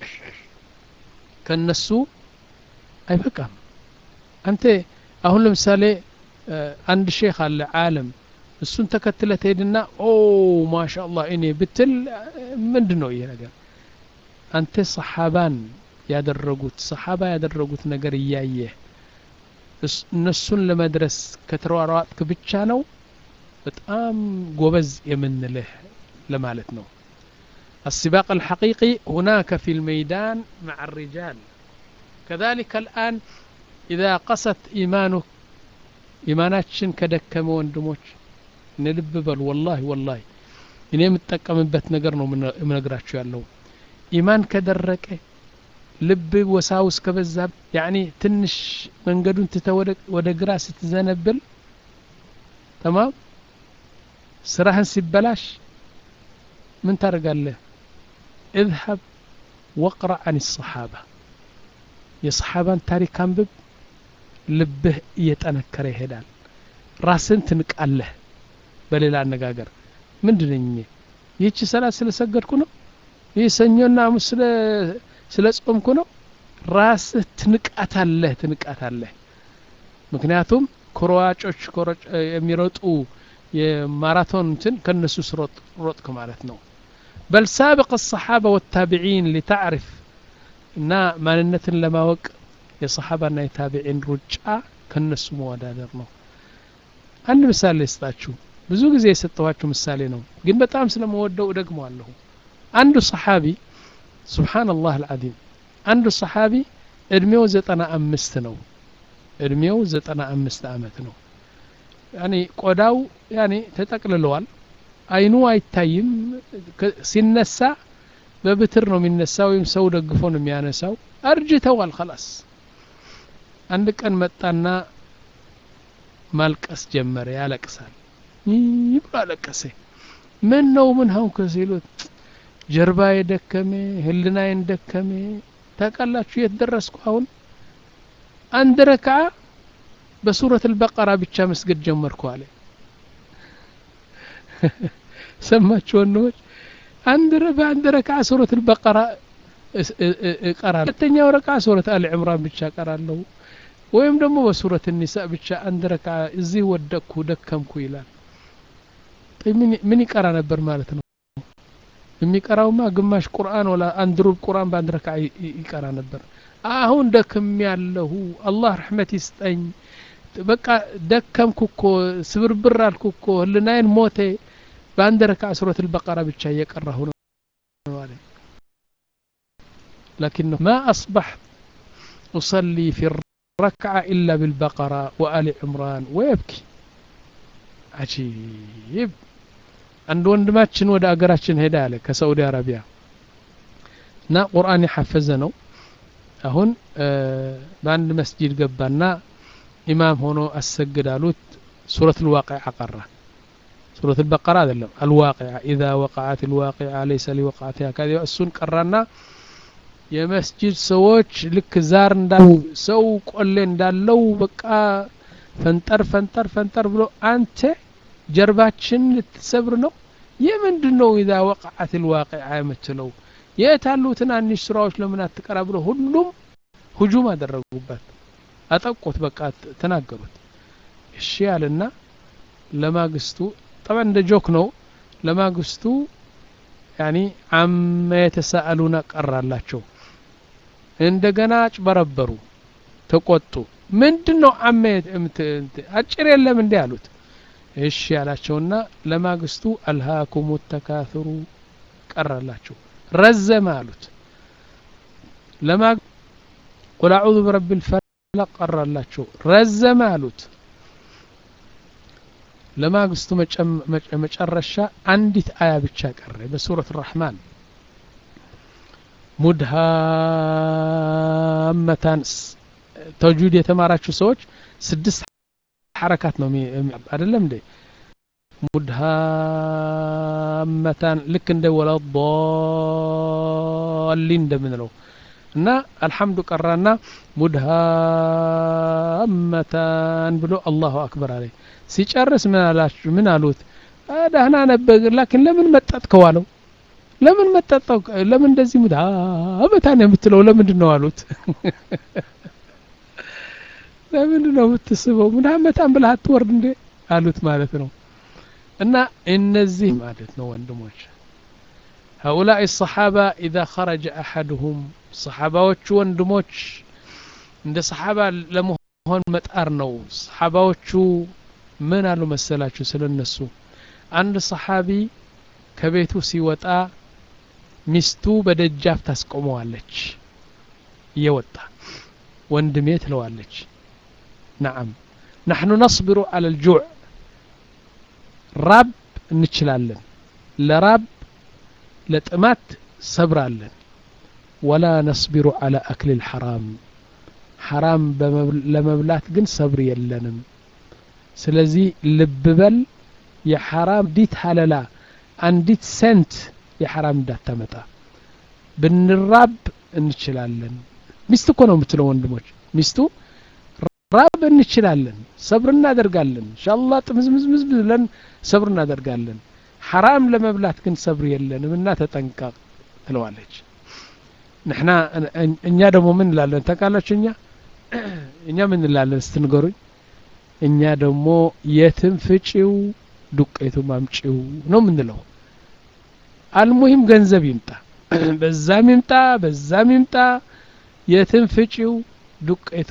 ከነሱ አይበቃም አንተ አሁን ለምሳሌ አንድ ሼክ አለ ዓለም እሱን ተከትለ ትሄድና ኦ ማሻ አላህ እኔ ብትል ምንድን ነው ይሄ ነገር አንተ ሰሓባን ያደረጉት ሰሓባ ያደረጉት ነገር እያየህ እነሱን ለመድረስ ከተሯሯጥክ ብቻ ነው በጣም ጎበዝ የምንልህ ለማለት ነው السباق الحقيقي هناك في الميدان مع الرجال كذلك الآن إذا قست إيمانك إيماناتشن كدكم وندموش نلب بل والله والله እኔ የምጠቀምበት ነገር ነው የምነግራችሁ ያለው ኢማን ከደረቀ ልብ ወሳውስ ከበዛ ያኒ ትንሽ መንገዱን ትተ ወደ ግራ ስትዘነብል ተማም ስራህን ሲበላሽ ምን ታደርጋለህ اذهب واقرأ عن الصحابة የሰሓባን ታሪክ አንብብ ልብህ እየጠነከረ ይሄዳል ራስን ትንቃለህ በሌላ አነጋገር ምንድነኝ ይህቺ ሰላት ስለሰገድኩ ነው ይህ ሰኞና ሐሙስ ስለ ጾምኩ ነው ራስህ ትንቃታለህ ትንቃታለህ ምክንያቱም ከሯጮች የሚሮጡ የማራቶን እንትን ከነሱ ስሮጥ ሮጥክ ማለት ነው በል ሳብቅ الصحابة والتابعين لتعرف እና ማንነትን ለማወቅ የሰሓባና የታቢዒን ሩጫ ከነሱ መወዳደር ነው አንድ ምሳሌ ስጣችሁ ብዙ ጊዜ የሰጠኋችሁ ምሳሌ ነው ግን በጣም ስለመወደው እደግመዋለሁ አንዱ ሰሓቢ ስብሓንላህ አልዓዚም አንዱ ሰሓቢ እድሜው ዘጠና አምስት ነው እድሜው ዘጠና አምስት አመት ነው ያኔ ቆዳው ያኔ ተጠቅልለዋል አይኑ አይታይም ሲነሳ በብትር ነው የሚነሳ ወይም ሰው ደግፎ ነው የሚያነሳው አርጅተዋል ከላስ አንድ ቀን መጣና ማልቀስ ጀመረ ያለቅሳል ይህ ብሎ አለቀሰ ምን ነው ምን ሀንኩ ሲሉት ጀርባ የደከሜ ህልናዬን ደከሜ ታውቃላችሁ የት ደረስኩ አሁን አንድ ረክዓ በሱረት አልበቀራ ብቻ መስገድ ጀመርኩ አለ ሰማችሁ ወንድሞች አንድ በአንድ ረክዓ ሱረት አልበቀራ እቀራለሁ ሁለተኛው ረክዓ ሱረት አል ዕምራን ብቻ እቀራለሁ ወይም ደግሞ በሱረት ኒሳ ብቻ አንድ ረክዓ እዚህ ወደቅኩ ደከምኩ ይላል ምን ይቀራ ነበር ማለት ነው የሚቀራውማ ግማሽ ቁርአን ወላ አንድ ሩብ ቁርአን በአንድ ረክዓ ይቀራ ነበር አሁን ደክም ያለሁ አላህ ረሕመት ይስጠኝ በቃ ደከምኩ እኮ ስብርብር አልኩ እኮ ህልናዬን ሞቴ በአንድ ረክዓ ሱረት አልበቀራ ብቻ እየቀራሁ ነው አለ لكنه ما أصبحت أصلي في الركعة إلا بالبقرة وآل عمران ويبكي عجيب አንድ ወንድማችን ወደ አገራችን ሄዳ አለ ከሳዑዲ አረቢያ እና ቁርአን የሐፈዘ ነው አሁን በአንድ መስጂድ ገባና ኢማም ሆኖ አሰግድ አሉት ሱረት ልዋቂዓ ቀራ ሱረት ልበቀራ አይደለም አልዋቂዓ ኢዛ ወቃዓት ልዋቂዓ ለይሰ ሊወቃዓትያ ከዚ እሱን ቀራና የመስጂድ ሰዎች ልክ ዛር እንዳሉ ሰው ቆሌ እንዳለው በቃ ፈንጠር ፈንጠር ፈንጠር ብሎ አንተ ጀርባችን ልትሰብር ነው የምንድን ነው ኢዛ ወቃዓት ልዋቂዓ የምትለው የት ያሉ ትናንሽ ስራዎች ለምን አትቀራ ብሎ ሁሉም ሁጁም አደረጉበት አጠቁት በቃ ተናገሩት እሺ ያልና ለማግስቱ ጠባ እንደ ጆክ ነው ለማግስቱ ያኒ አመ የተሳአሉና ቀራላቸው እንደገና አጭበረበሩ ተቆጡ ምንድን ነው አመ አጭር የለም እንዲህ አሉት እሺ ያላቸውና ለማግስቱ አልሃኩም ተካፍሩ ቀራላቸው ረዘመ አሉት ለማ ቁል አዑዙ ብረቢ ልፈለቅ ቀራላቸው ረዘመ አሉት ለማግስቱ መጨረሻ አንዲት አያ ብቻ ቀረ በሱረት ራሕማን ሙድሃመታን ተጅዊድ የተማራችሁ ሰዎች ስድስት ሐረካት ነው አይደለም እንዴ ሙድሃመታን ልክ እንደ ወለضሊን እንደምንለው እና አልሐምዱ ቀራና ሙድሃመታን ብሎ አላሁ አክበር አለ ሲጨርስ ምን አላችሁ ምን አሉት ደህና ነበር ላኪን ለምን መጠጥከው አለው ለምን መጠጠው ለምን እንደዚህ ሙድሃመታን የምትለው ለምንድን ነው አሉት ለምንድን ነው የምትስበው ሙድሃመታን ብለህ አትወርድ እንዴ አሉት ማለት ነው እና እነዚህ ማለት ነው ወንድሞች هؤلاء الصحابة إذا خرج أحدهم صحاباዎቹ ወንድሞች እንደ ሰሓባ ለመሆን መጣር ነው ሰሓባዎቹ ምን አሉ መሰላችሁ ስለ እነሱ አንድ ሰሓቢ ከቤቱ ሲወጣ ሚስቱ በደጃፍ ታስቆመዋለች እየወጣ ወንድሜ ትለዋለች ነዓም ናሕኑ ነصብሩ አለ ልጁዕ ራብ እንችላለን ለራብ ለጥማት ሰብራለን ወላ ነስቢሩ አላ አክል ልሐራም ሐራም ለመብላት ግን ሰብር የለንም ስለዚህ ልብ በል የሐራም ዲት ሀለላ አንዲት ሴንት የሐራም እንዳታመጣ ብንራብ እንችላለን ሚስት እኮ ነው የምትለው ወንድሞች ሚስቱ ራብ እንችላለን ሰብር እናደርጋለን እንሻላ ጥምዝምዝምዝ ብለን ሰብር እናደርጋለን ሐራም ለመብላት ግን ሰብር የለንም እና ተጠንቀቅ ትለዋለች ንሕና እኛ ደግሞ ምን እንላለን ተቃላችሁ እኛ እኛ ምን እንላለን ስትንገሩኝ እኛ ደግሞ የትም ፍጪው ዱቄቱ ማምጪው ነው ምንለው አልሙሂም ገንዘብ ይምጣ በዛም ይምጣ በዛም ይምጣ የትም ፍጪው ዱቄቱ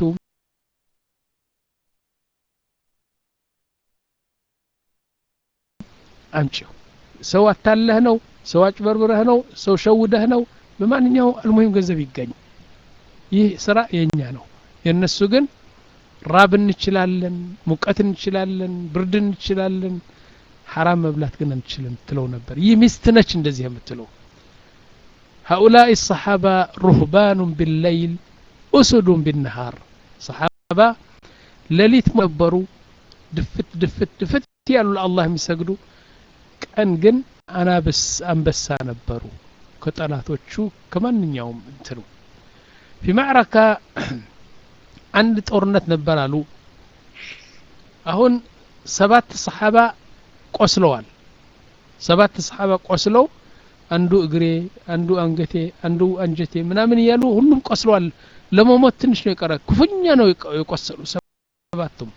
አምጪው ሰው አታለህ ነው ሰው አጭበርብረህ ነው ሰው ሸውደህ ነው በማንኛው አልሙሂም ገንዘብ ይገኝ ይህ ስራ የኛ ነው የእነሱ ግን ራብ እንችላለን ሙቀት እንችላለን ብርድ እንችላለን ሐራም መብላት ግን አንችልም ትለው ነበር ይህ ሚስት ነች እንደዚህ የምትለው هؤلاء الصحابة رهبان بالليل أسد بالنهار صحابة لليت مبرو دفت دفت دفت ያሉ ለአላህ የሚሰግዱ ቀን ግን አናብስ አንበሳ ነበሩ ከጠላቶቹ ከማንኛውም እንትኑ ፊ ማዕረካ አንድ ጦርነት ነበር አሉ አሁን ሰባት ሰሓባ ቆስለዋል ሰባት ሰሓባ ቆስለው አንዱ እግሬ አንዱ አንገቴ አንዱ አንጀቴ ምናምን እያሉ ሁሉም ቆስለዋል ለመሞት ትንሽ ነው የቀረ ክፉኛ ነው የቆሰሉ ሰባቱም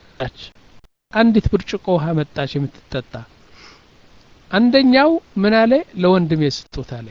አንዲት ብርጭቆ ውሃ መጣች የምትጠጣ አንደኛው ምን አለ ለወንድሜ ስጡት አለ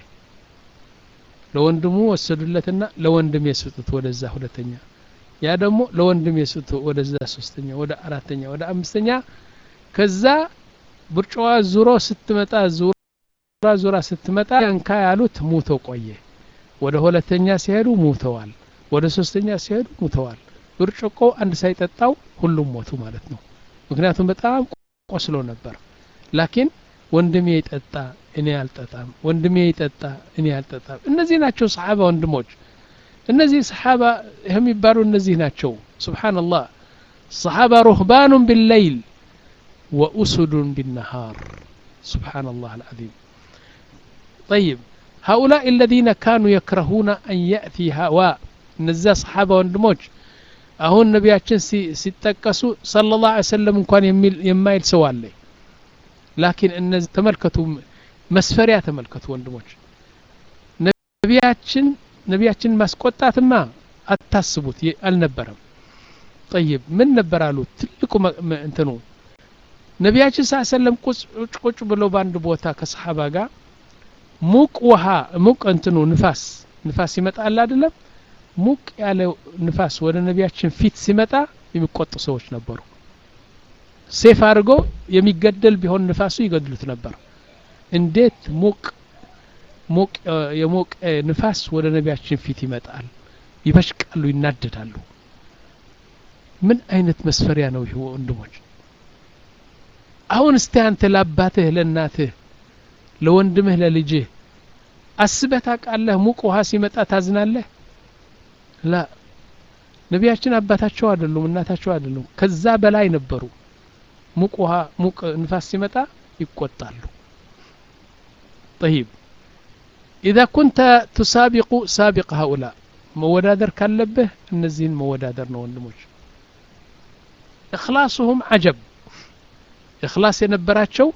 ለወንድሙ ወሰዱለትና ለወንድሜ ስጡት ወደዛ ሁለተኛ ያ ደግሞ ለወንድሜ ስጡት ወደዛ ሶስተኛ ወደ አራተኛ ወደ አምስተኛ ከዛ ብርጭዋ ዙሮ ስትመጣ ዙራ ዙራ ስትመጣ እንካ ያሉት ሙቶ ቆየ ወደ ሁለተኛ ሲሄዱ ሙተዋል ወደ ሶስተኛ ሲሄዱ ሙተዋል ብርጭቆ አንድ ሳይጠጣው ሁሉም ሞቱ ማለት ነው ምክንያቱም በጣም ቆስሎ ነበር ላኪን ወንድሜ ይጠጣ እኔ አልጠጣም ወንድሜ ይጠጣ እኔ አልጠጣም እነዚህ ናቸው ሰሓባ ወንድሞች እነዚህ ሰሓባ የሚባሉ እነዚህ ናቸው ስብሓንላህ ሰሓባ ሩህባኑን ቢለይል ወኡሱዱን ቢነሃር سبحان الله العظيم طيب هؤلاء الذين كانوا يكرهون أن يأتي هواء እነዚያ ሰሓባ ወንድሞች አሁን ነቢያችን ሲጠቀሱ صلى الله عليه وسلم እንኳን የማይል ሰው አለ ላኪን እነዚህ ተመልከቱ መስፈሪያ ተመልከቱ ወንድሞች ነቢያችን ነቢያችን ማስቆጣትማ አታስቡት አልነበረም ጠይብ ምን ነበር አሉ ትልቁ እንትኑ ነቢያችን ሳ ሰለም ቁጭ ቁጭ ብለው በአንድ ቦታ ከሰሓባ ጋር ሙቅ ውሃ ሙቅ እንትኑ ንፋስ ንፋስ ይመጣል አይደለም ሙቅ ያለ ንፋስ ወደ ነቢያችን ፊት ሲመጣ የሚቆጡ ሰዎች ነበሩ ሴፍ አድርጎ የሚገደል ቢሆን ንፋሱ ይገድሉት ነበር እንዴት ሙቅ ሙቅ የሞቀ ንፋስ ወደ ነቢያችን ፊት ይመጣል ይበሽቃሉ ይናደዳሉ ምን አይነት መስፈሪያ ነው ይህ ወንድሞች አሁን እስቲ አንተ ለአባትህ ለእናትህ ለወንድምህ ለልጅህ አስበህ ታውቃለህ ሙቅ ውሃ ሲመጣ ታዝናለህ ላ ነቢያችን አባታቸው አይደሉም እናታቸው አይደሉም ከዛ በላይ ነበሩ ሙቅ ውሃ ሙቅ ንፋስ ሲመጣ ይቆጣሉ طيب إذا كنت تسابق سابق هؤلاء መወዳደር ካለብህ እነዚህን መወዳደር ነው ወንድሞች እክላሱሁም አጀብ እክላስ የነበራቸው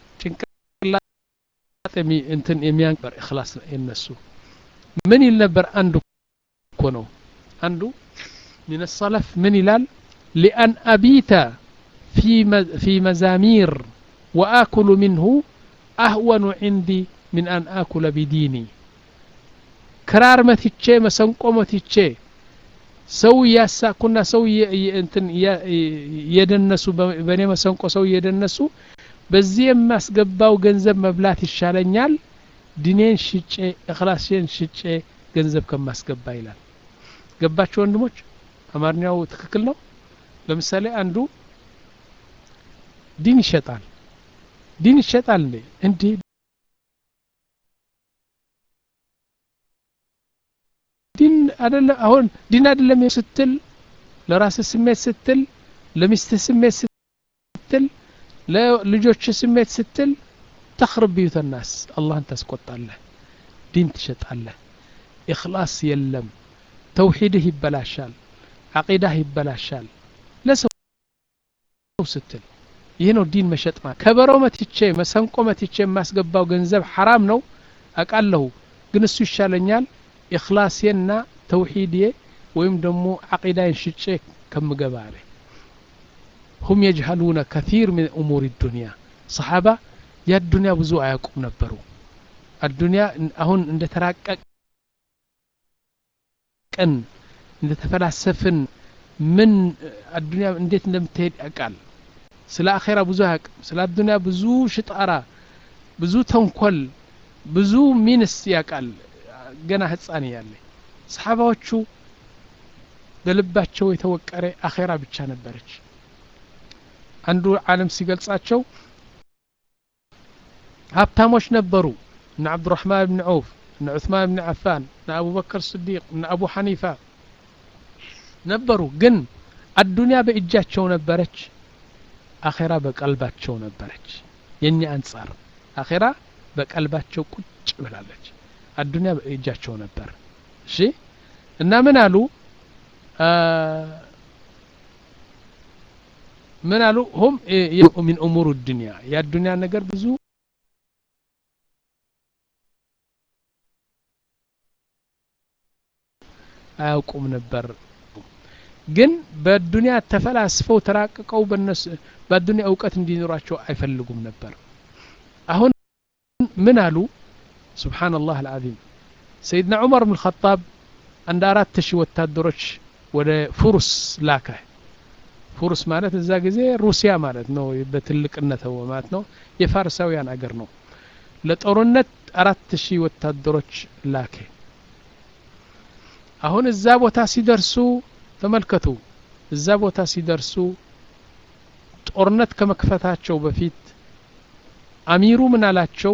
ጭንቅላት እንትን የሚያንበር እክላስ የነሱ ምን ይል ነበር አንዱ እኮ ነው አንዱ من السلف من ይላል لأن أبيت في في مزامير وآكل منه أهون عندي من أن آكل بديني ክራር መትቼ መሰንቆ መትቼ ሰው እያሳኩና ሰው እንትን እየደነሱ በእኔ መሰንቆ ሰው እየደነሱ በዚህ የማስገባው ገንዘብ መብላት ይሻለኛል ዲኔን ሽጬ እክላሴን ሽጬ ገንዘብ ከማስገባ ይላል ገባቸው ወንድሞች አማርኛው ትክክል ነው ለምሳሌ አንዱ ዲን ይሸጣል ዲን ይሸጣል እንዴ እንዴ ዲን አደለ አሁን ዲን አደለም ስትል ለራስ ስሜት ስትል ለሚስት ስሜት ስትል ለልጆች ስሜት ስትል ተኽርብ ቢዩተ ናስ አላህን ታስቆጣለህ ዲን ትሸጣለህ ኢኽላስ የለም ተውሒድህ ይበላሻል ዓቂዳህ ይበላሻል ለሰው ስትል ይህ ነው ዲን መሸጥ ማለት ከበሮ መትቼ መሰንቆ መትቼ የማስገባው ገንዘብ ሐራም ነው አቃለሁ ግን እሱ ይሻለኛል ኢኽላሴና ተውሒድዬ ወይም ደግሞ ዓቂዳይን ሽጬ ከምገባ አለ ሁም የጅሀሉነ ከቲር ምን እሙር ዱንያ ሰሓባ የአዱንያ ብዙ አያውቁም ነበሩ አዱንያ አሁን እንደ ተራቀቅን እንደ ተፈላሰፍን ምን አዱንያ እንዴት እንደምትሄድ ያውቃል ስለ አኼራ ብዙ አያውቅም ስለ አዱንያ ብዙ ሽጣራ ብዙ ተንኮል ብዙ ሚንስ ያውቃል ገና ህፃን እያለ ሰሓባዎቹ በልባቸው የተወቀረ አኼራ ብቻ ነበረች አንዱ ዓለም ሲገልጻቸው ሀብታሞች ነበሩ እነ ዓብዱራሕማን ብን ዐውፍ እነ ዑስማን ብን ዓፋን እነ አቡበከር ስዲቅ እነ አቡ ሐኒፋ ነበሩ ግን አዱንያ በእጃቸው ነበረች አኼራ በቀልባቸው ነበረች የእኛ አንጻር አኼራ በቀልባቸው ቁጭ ብላለች አዱንያ በእጃቸው ነበር እሺ እና ምን አሉ ምን አሉ ሁም ሚን እሙር ዱንያ የአዱንያ ነገር ብዙ አያውቁም ነበር ግን በዱንያ ተፈላስፈው ተራቅቀው በነሱ በዱንያ እውቀት እንዲኖራቸው አይፈልጉም ነበር አሁን ምን አሉ ስብሓንላህ አልዓዚም ሰይድና ዑመር ብን ኸጣብ አንድ አራት ሺህ ወታደሮች ወደ ፉሩስ ላከ ፉሩስ ማለት እዛ ጊዜ ሩሲያ ማለት ነው በትልቅነት ማለት ነው የፋርሳውያን አገር ነው ለጦርነት አራት ሺህ ወታደሮች ላከ አሁን እዛ ቦታ ሲደርሱ ተመልከቱ እዛ ቦታ ሲደርሱ ጦርነት ከመክፈታቸው በፊት አሚሩ ምን አላቸው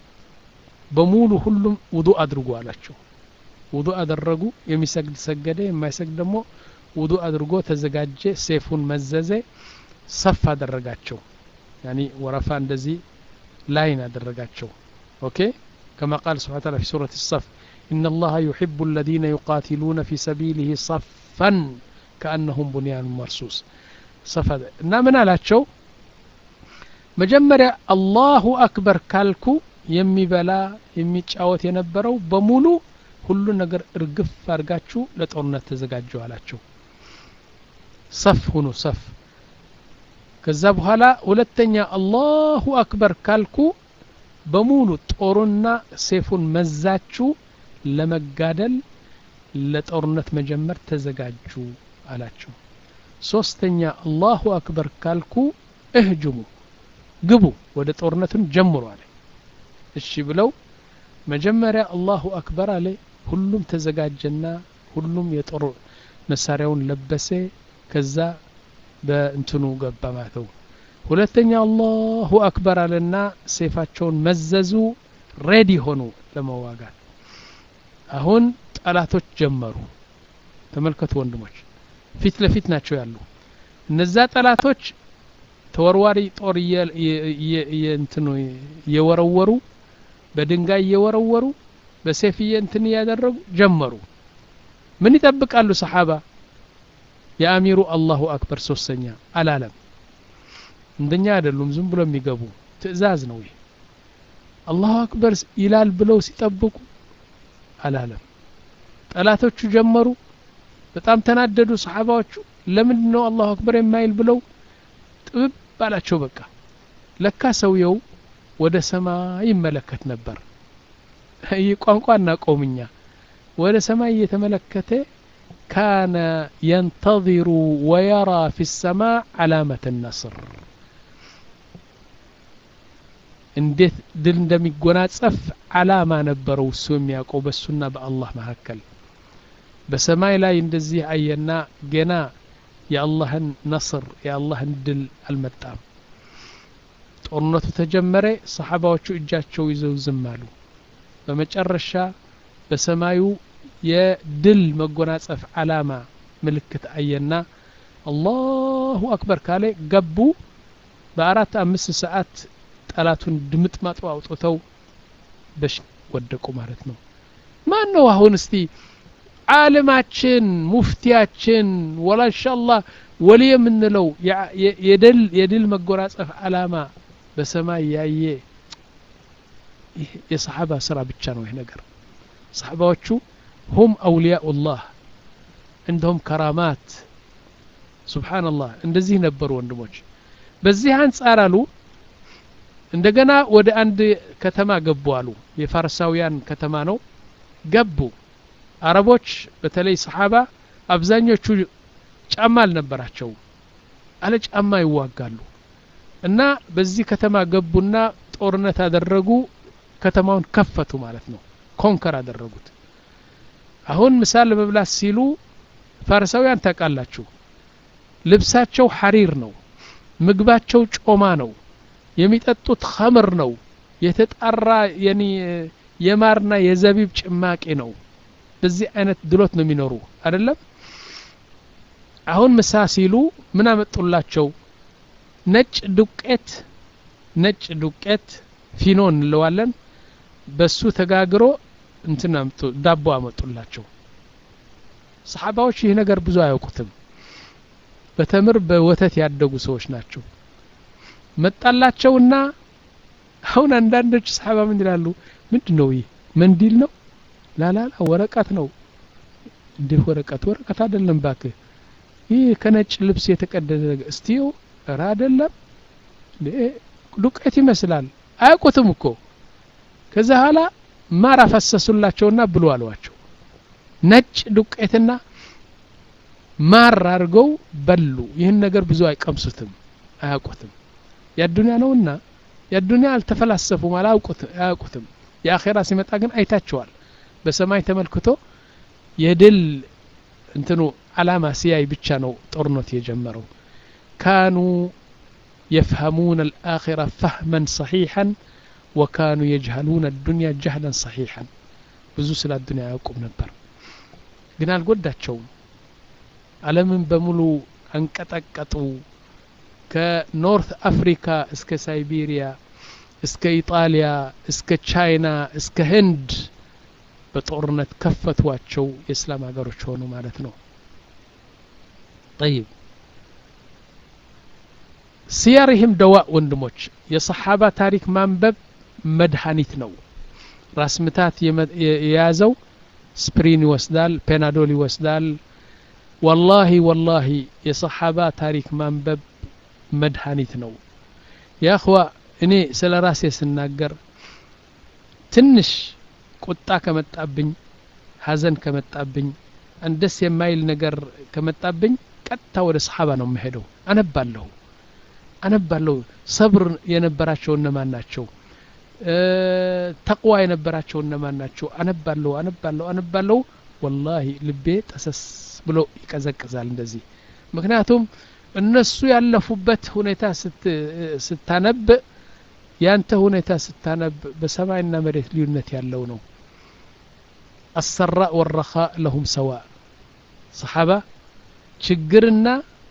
በሙሉ ሁሉም ውዱ አድርጉ አላቸው ውዱ አደረጉ የሚሰግድ ሰገደ የማይሰግድ ደግሞ ውዱ አድርጎ ተዘጋጀ ሴፉን መዘዘ ሰፍ አደረጋቸው ያኒ ወረፋ እንደዚህ ላይን አደረጋቸው ኦኬ كما قال سبحانه وتعالى في سورة الصف إن الله يحب الذين يقاتلون في سبيله صفا كأنهم بنيان مرصوص صف እና ምን አላቸው መጀመሪያ አላሁ አክበር ካልኩ የሚበላ የሚጫወት የነበረው በሙሉ ሁሉ ነገር እርግፍ አድርጋችሁ ለጦርነት ተዘጋጁ አላቸው ሰፍ ሁኑ ሰፍ ከዛ በኋላ ሁለተኛ አላሁ አክበር ካልኩ በሙሉ ጦሩና ሴፉን መዛችሁ ለመጋደል ለጦርነት መጀመር ተዘጋጁ አላቸው ሶስተኛ አላሁ አክበር ካልኩ እህጅሙ ግቡ ወደ ጦርነቱን ጀምሩ አለ እሺ ብለው መጀመሪያ አላሁ አክበር አለ ሁሉም ተዘጋጀና ሁሉም የጦር መሳሪያውን ለበሰ ከዛ በእንትኑ ገባ ማተው ሁለተኛ አላሁ አክበር አለና ሴፋቸውን መዘዙ ሬዲ ሆኑ ለመዋጋት አሁን ጠላቶች ጀመሩ ተመልከቱ ወንድሞች ፊት ለፊት ናቸው ያሉ እነዛ ጠላቶች ተወርዋሪ ጦር እንትኑ እየወረወሩ በድንጋይ እየወረወሩ በሴፍ እንትን እያደረጉ ጀመሩ ምን ይጠብቃሉ ሰሓባ የአሚሩ አላሁ አክበር ሶስተኛ አላለም እንደኛ አይደሉም ዝም ብሎ የሚገቡ ትእዛዝ ነው ይህ አላሁ አክበር ይላል ብለው ሲጠብቁ አላለም ጠላቶቹ ጀመሩ በጣም ተናደዱ ሰሓባዎቹ ለምንድን ነው አላሁ አክበር የማይል ብለው ጥብብ አላቸው በቃ ለካ ሰውየው ወደ ሰማይ ይመለከት ነበር ይህ ቋንቋ እናቆምኛ ወደ ሰማይ እየተመለከተ ካነ የንተظሩ ወየራ ፊ ሰማ ዓላመት ነስር እንዴት ድል እንደሚጎናጸፍ አላማ ነበረው እሱ የሚያውቀው በሱና በአላህ መካከል በሰማይ ላይ እንደዚህ አየና ገና የአላህን ነስር የአላህን ድል አልመጣም ጦርነቱ ተጀመረ ሰሓባዎቹ እጃቸው ይዘው ዝም አሉ በመጨረሻ በሰማዩ የድል መጎናጸፍ አላማ ምልክት አየና አላሁ አክበር ካለ ገቡ በአራት አምስት ሰዓት ጠላቱን ድምጥማጡ አውጥተው በሽ ወደቁ ማለት ነው ማን ነው አሁን እስቲ ዓለማችን ሙፍቲያችን ወላ ኢንሻአላህ ወሊ የምንለው የድል የድል መጎናጸፍ አላማ በሰማይ ያየ የሰሓባ ስራ ብቻ ነው ይህ ነገር ሰሓባዎቹ ሁም አውልያኡላህ እንደሁም ከራማት ሱብሓነላህ እንደዚህ ነበሩ ወንድሞች በዚህ አንጻር አሉ እንደገና ወደ አንድ ከተማ ገቡ አሉ የፋርሳውያን ከተማ ነው ገቡ አረቦች በተለይ ሰሓባ አብዛኞቹ ጫማ አልነበራቸው አለ ጫማ ይዋጋሉ እና በዚህ ከተማ ገቡና ጦርነት አደረጉ ከተማውን ከፈቱ ማለት ነው ኮንከር አደረጉት አሁን ምሳል ለመብላት ሲሉ ፋርሳውያን ታውቃላችሁ ልብሳቸው ሐሪር ነው ምግባቸው ጮማ ነው የሚጠጡት ኸምር ነው የተጣራ የማርና የዘቢብ ጭማቂ ነው በዚህ አይነት ድሎት ነው የሚኖሩ አይደለም አሁን ምሳ ሲሉ ምን አመጡላቸው ነጭ ዱቄት ነጭ ዱቄት ፊኖ እንለዋለን በሱ ተጋግሮ እንትን አምጡ ዳቦ አመጡላቸው ሰሓባዎች ይህ ነገር ብዙ አያውቁትም በተምር በወተት ያደጉ ሰዎች ናቸው መጣላቸውና አሁን አንዳንዶች ሰሓባ ምን ይላሉ ምንድን ነው ይህ መንዲል ነው ላላላ ወረቀት ነው እንዲህ ወረቀት ወረቀት አይደለም ባክህ ይህ ከነጭ ልብስ የተቀደደ ነገር እስቲዮ እረ አይደለም ዱቄት ይመስላል አያውቁትም እኮ ከዛ ኋላ ማር አፈሰሱላቸውና ብሉ አሏቸው ነጭ ዱቄትና ማር አድርገው በሉ ይህን ነገር ብዙ አይቀምሱትም አያውቁትም የአዱንያ ነውና የአዱንያ አልተፈላሰፉም አያውቁትም የአኼራ ሲመጣ ግን አይታቸዋል በሰማይ ተመልክቶ የድል እንትኑ አላማ ሲያይ ብቻ ነው ጦርነት የጀመረው ካኑ የፍሀሙን አልአኺራ ፈህመን ሰሒሐን ወካኑ የጅሀሉን አዱንያ ጀህለን ሰሒሐን ብዙ ስለ አዱንያ አያውቁም ነበር ግን አልጎዳቸውም አለምን በሙሉ አንቀጠቀጡ ከኖርት አፍሪካ እስከ ሳይቤሪያ እስከ ኢጣሊያ እስከ ቻይና እስከ ህንድ በጦርነት ከፈቷቸው የእስላም ሀገሮች ሆኑ ማለት ነው ጠይብ ሲያርህም ደዋ ወንድሞች የሰሓባ ታሪክ ማንበብ መድኃኒት ነው ራስ ምታት የያዘው ስፕሪን ይወስዳል ፔናዶል ይወስዳል ወላሂ ወላሂ የሰሓባ ታሪክ ማንበብ መድኃኒት ነው የአኽዋ እኔ ስለ ራሴ ስናገር ትንሽ ቁጣ ከመጣብኝ ሀዘን ከመጣብኝ ደስ የማይል ነገር ከመጣብኝ ቀጥታ ወደ ሰሓባ ነው የምሄደው አነባለሁ አነባለሁ ሰብር የነበራቸው እነማን ናቸው ተቅዋ የነበራቸው እነማን ናቸው አነባለሁ አነባለሁ አነባለሁ ወላሂ ልቤ ጠሰስ ብሎ ይቀዘቅዛል እንደዚህ ምክንያቱም እነሱ ያለፉበት ሁኔታ ስታነብ ያንተ ሁኔታ ስታነብ በሰማይና መሬት ልዩነት ያለው ነው አሰራ ወረኻ ለሁም ሰዋ ሰሓባ ችግርና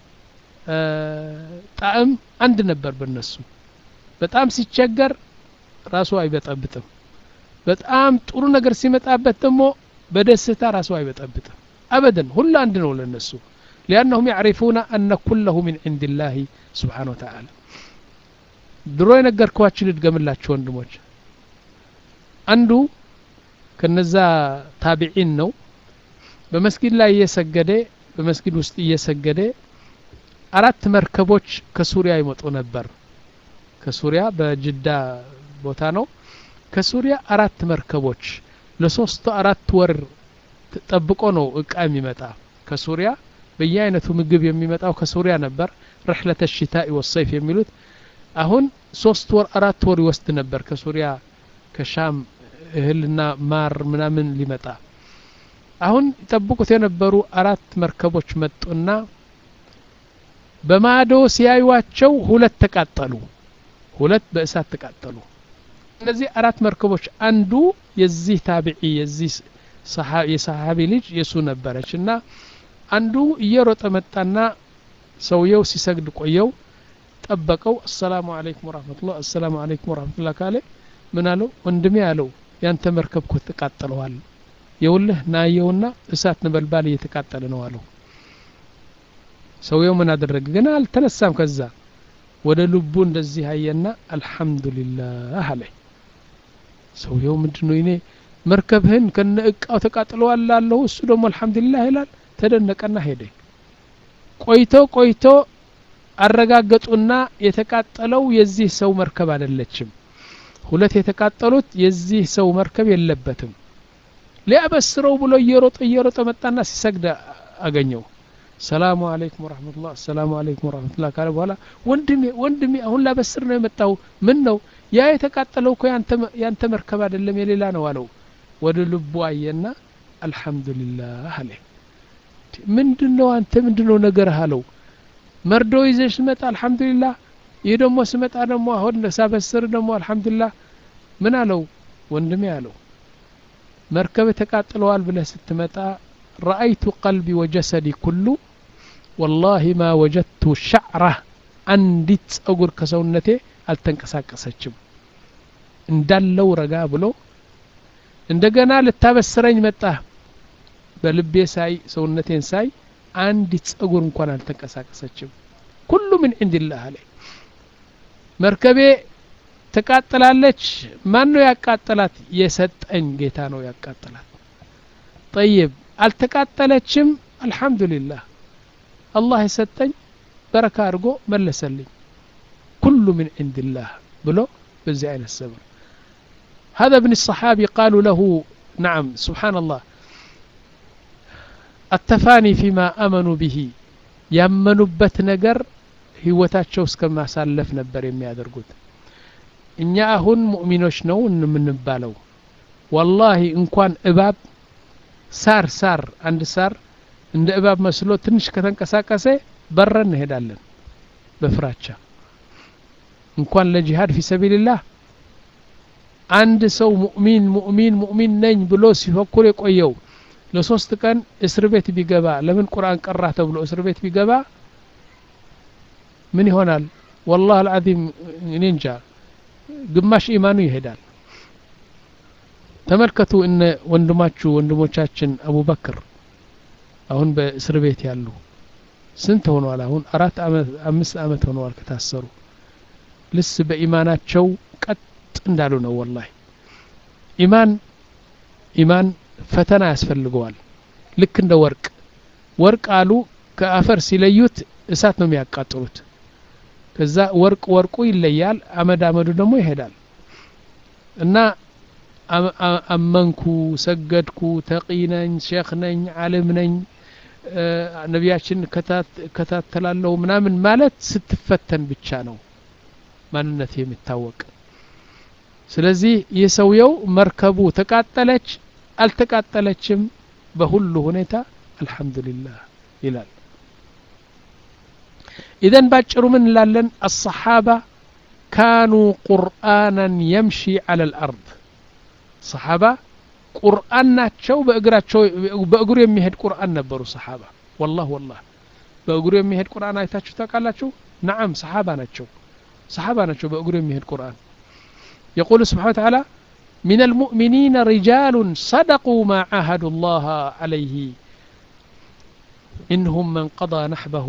ጣዕም አንድ ነበር በነሱ በጣም ሲቸገር ራሱ አይበጠብጥም በጣም ጥሩ ነገር ሲመጣበት ደግሞ በደስታ ራሱ አይበጠብጥም አበደን ሁሉ አንድ ነው ለነሱ ሊአነሁም ያዕሪፉነ አነ ኩለሁ ምን ዕንድ ላህ ስብሓን ወተዓላ ድሮ የነገርኳችሁ ልድገምላችሁ ወንድሞች አንዱ ከነዛ ታቢዒን ነው በመስጊድ ላይ እየሰገደ በመስጊድ ውስጥ እየሰገደ አራት መርከቦች ከሱሪያ ይመጡ ነበር ከሱሪያ በጅዳ ቦታ ነው ከሱሪያ አራት መርከቦች ለሶስት አራት ወር ጠብቆ ነው እቃ የሚመጣ ከሱሪያ በየአይነቱ ምግብ የሚመጣው ከሱሪያ ነበር ረሕለተ ሽታኢ ወሰይፍ የሚሉት አሁን ሶስት ወር አራት ወር ይወስድ ነበር ከሱሪያ ከሻም እህልና ማር ምናምን ሊመጣ አሁን ይጠብቁት የነበሩ አራት መርከቦች መጡና በማዶ ሲያዩዋቸው ሁለት ተቃጠሉ ሁለት በእሳት ተቃጠሉ እነዚህ አራት መርከቦች አንዱ የዚህ ታቢዒ የዚህ የሰሓቢ ልጅ የሱ ነበረች እና አንዱ እየሮጠ መጣና ሰውየው ሲሰግድ ቆየው ጠበቀው አሰላሙ አለይኩም ወራህመቱላ አሰላሙ አለይኩም ወራህመቱላ ካለ ምን አለው ወንድሜ አለው ያንተ መርከብ እኮ ተቃጥለዋል የውልህ ናየውና እሳት ነበልባል እየተቃጠለ ነው አለው ሰውየው ምን አደረገ ግን አልተነሳም ከዛ ወደ ልቡ እንደዚህ አየና አልሐምዱሊላህ አለ ሰውየው ምንድን ነው እኔ መርከብህን ከነ እቃው ተቃጥለዋል ላለሁ እሱ ደግሞ አልሐምዱሊላህ ይላል ተደነቀና ሄደ ቆይቶ ቆይቶ አረጋገጡና የተቃጠለው የዚህ ሰው መርከብ አይደለችም ሁለት የተቃጠሉት የዚህ ሰው መርከብ የለበትም ሊያበስረው ብሎ እየሮጠ እየሮጠ መጣና ሲሰግድ አገኘው ሰላሙ አለይኩም ወረህመቱላህ ሰላሙ አለይኩም ወረህመቱላህ ካለ በኋላ ወንድሜ ወንድሜ አሁን ላበስር ነው የመጣው ምን ነው ያ የተቃጠለው እኮ ያንተ መርከብ አይደለም የሌላ ነው አለው ወደ ልቡ አየና አልሐምዱሊላህ አለ ምንድን ነው አንተ ምንድን ነው ነገርህ አለው መርዶ ይዘሽ ስመጣ አልሐምዱሊላህ ይህ ደግሞ ስመጣ ደግሞ አሁን ሳበስር ደግሞ አልሐምዱሊላህ ምን አለው ወንድሜ አለው መርከብ ተቃጥለዋል ብለህ ስትመጣ ረአይቱ ቀልቢ ወጀሰዲ ኩሉ ወላሂ ማ ወጀድቱ ሸዕራ አንዲት ጸጉር ከሰውነቴ አልተንቀሳቀሰችም እንዳለው ረጋ ብሎ እንደገና ልታበስረኝ መጣ በልቤ ሳይ ሰውነቴን ሳይ አንዲት ጸጉር እንኳን አልተንቀሳቀሰችም ኩሉ ምን ዕንድላህ አለ መርከቤ ትቃጥላለች ማን ነው ያቃጠላት የሰጠኝ ጌታ ነው ያቃጠላት ጠይብ አልተቃጠለችም አልሐምዱሊላህ አላህ የሰጠኝ በረካ አድርጎ መለሰልኝ ኩሉ ምን ዕንድላህ ብሎ በዚህ አይነት ሰብር هذا ابن الصحابي قالوا له نعم سبحان الله التفاني فيما آمنوا به ያመኑበት ነገር ህይወታቸው እስከማሳለፍ ነበር የሚያደርጉት እኛ አሁን ሙእሚኖች ነው የምንባለው ወላሂ እንኳን እባብ ሳር ሳር አንድ ሳር እንደ እባብ መስሎ ትንሽ ከተንቀሳቀሰ በረን እንሄዳለን በፍራቻ እንኳን ለጂሃድ ፊ ሰቢልላህ አንድ ሰው ሙእሚን ሙእሚን ሙእሚን ነኝ ብሎ ሲፈኩር የቆየው ለሶስት ቀን እስር ቤት ቢገባ ለምን ቁርአን ቀራ ተብሎ እስር ቤት ቢገባ ምን ይሆናል ወላህ አልዓዚም እኔ እንጃ ግማሽ ኢማኑ ይሄዳል ተመልከቱ እነ ወንድማችሁ ወንድሞቻችን አቡበክር አሁን በእስር ቤት ያሉ ስንት ሆነዋል አሁን አራት አመት አምስት አመት ሆነዋል ከታሰሩ ልስ በኢማናቸው ቀጥ እንዳሉ ነው ወላሂ ኢማን ኢማን ፈተና ያስፈልገዋል ልክ እንደ ወርቅ ወርቅ አሉ ከአፈር ሲለዩት እሳት ነው የሚያቃጥሉት ከዛ ወርቅ ወርቁ ይለያል አመድ አመዱ ደግሞ ይሄዳል እና አመንኩ ሰገድኩ ተቂ ነኝ ሼክ ነኝ አለም ነኝ ነቢያችን ከታተላለሁ ምናምን ማለት ስትፈተን ብቻ ነው ማንነት የሚታወቅ ስለዚህ ይህ ሰውየው መርከቡ ተቃጠለች አልተቃጠለችም በሁሉ ሁኔታ አልሐምዱሊላህ ይላል ኢዘን ባጭሩ ምን እንላለን አሰሓባ ካኑ ቁርአናን የምሺ አለ ልአርድ ሰሓባ ቁርአን ናቸው በእግራቸው በእግሩ የሚሄድ ቁርአን ነበሩ ሰሓባ ወላህ ወላህ በእግሩ የሚሄድ ቁርአን አይታችሁ ታውቃላችሁ ነዓም ሰሓባ ናቸው ሰሓባ ናቸው በእግሩ የሚሄድ ቁርአን يقول سبحانه وتعالى من المؤمنين رجال صدقوا ما عاهدوا الله عليه منهم من قضى نحبه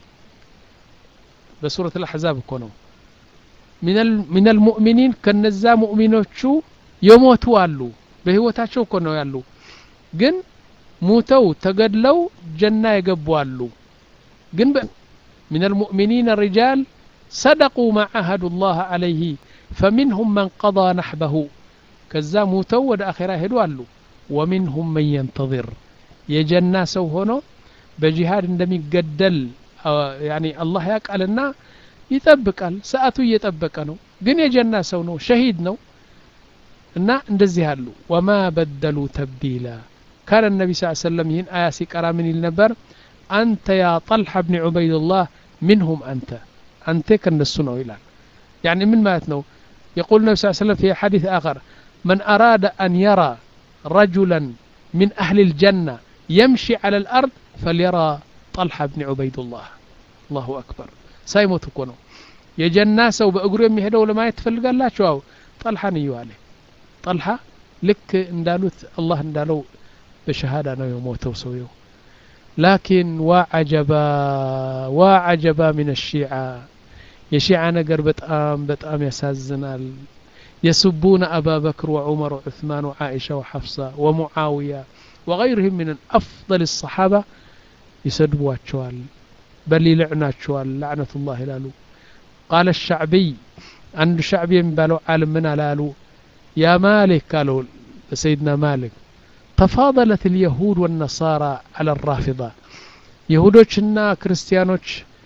بسورة الأحزاب كونوا من من المؤمنين كنزا مؤمنوቹ የሞቱ አሉ በህይወታቸው እኮ ነው ያሉ ግን ሙተው ተገድለው ጀና የገቡ አሉ ግን من المؤمنين رجال صدقوا ما عاهدوا الله عليه فمنهم من قضى نحبه ከዛ ሙተው ወደ አኼራ ሄዱ አሉ ወሚንሁም መን የንተظር የጀና ሰው ሆኖ በጂሃድ እንደሚገደል ያኒ አላህ ያውቃልና ይጠብቃል ሰዓቱ እየጠበቀ ነው ግን የጀና ሰው ነው ሸሂድ ነው እና እንደዚህ አሉ ወማ በደሉ ተብዲላ ካነ ነቢ ስ ሰለም ይህን አያ ሲቀራ ምን ይል ነበር አንተ ያ ጠልሐ ብኒ ዑበይድላህ ምንሁም አንተ አንተ ከነሱ ነው ይላል يعني من ماتنو يقول النبي صلى الله عليه وسلم في حديث آخر من أراد أن يرى رجلا من أهل الجنة يمشي على الأرض فليرى طلحة بن عبيد الله الله أكبر سايموت كونو የጀና ሰው በእግሩ የሚሄደው ለማየት ትፈልጋላችሁ አው ጠልሓን እዩ አለ ጠልሓ ልክ እንዳሉት አላህ እንዳለው በሸሃዳ ነው የሞተው ሰውየው ላኪን ዋዓጀባ ዋዓጀባ ምን ሺዓ የሺዓ ነገር በጣም በጣም ያሳዝናል يسبون أبا بكر وعمر وعثمان وعائشة وحفصة ومعاوية وغيرهم من أفضل الصحابة يسدبوا أتشوال بل يلعنا أتشوال لعنة الله لالو قال الشعبي عند شعبي ينبالو عالم من لالو يا مالك قالوا سيدنا مالك تفاضلت اليهود والنصارى على الرافضة يهودوችና ክርስቲያኖች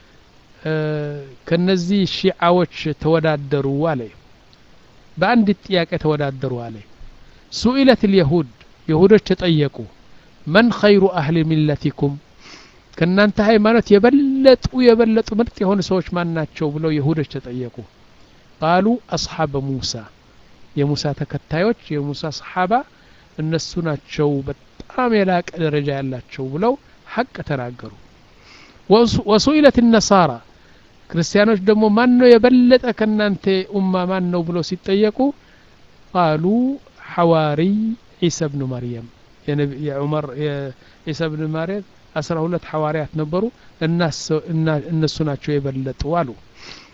ከነዚህ ሺዓዎች ተወዳደሩ አለ በአንድ ጥያቄ ተወዳደሩ አለ ሱኢለት ልየሁድ የሁዶች ተጠየቁ መን ኸይሩ አህሊ ሚለቲኩም ከእናንተ ሃይማኖት የበለጡ የበለጡ ምርጥ የሆኑ ሰዎች ማን ናቸው ብለው የሁዶች ተጠየቁ ቃሉ አስሓበ ሙሳ የሙሳ ተከታዮች የሙሳ ሰሓባ እነሱ ናቸው በጣም የላቀ ደረጃ ያላቸው ብለው ሐቅ ተናገሩ ወሱኢለት ነሳራ ክርስቲያኖች ደግሞ ማን ነው የበለጠ ከእናንተ ኡማ ማን ነው ብሎ ሲጠየቁ ቃሉ ሐዋሪ ዒሳ ብኑ መርየም የዑመር የዒሳ ብኑ መርየም አስራ ሁለት ሐዋርያት ነበሩ እነሱ ናቸው የበለጡ አሉ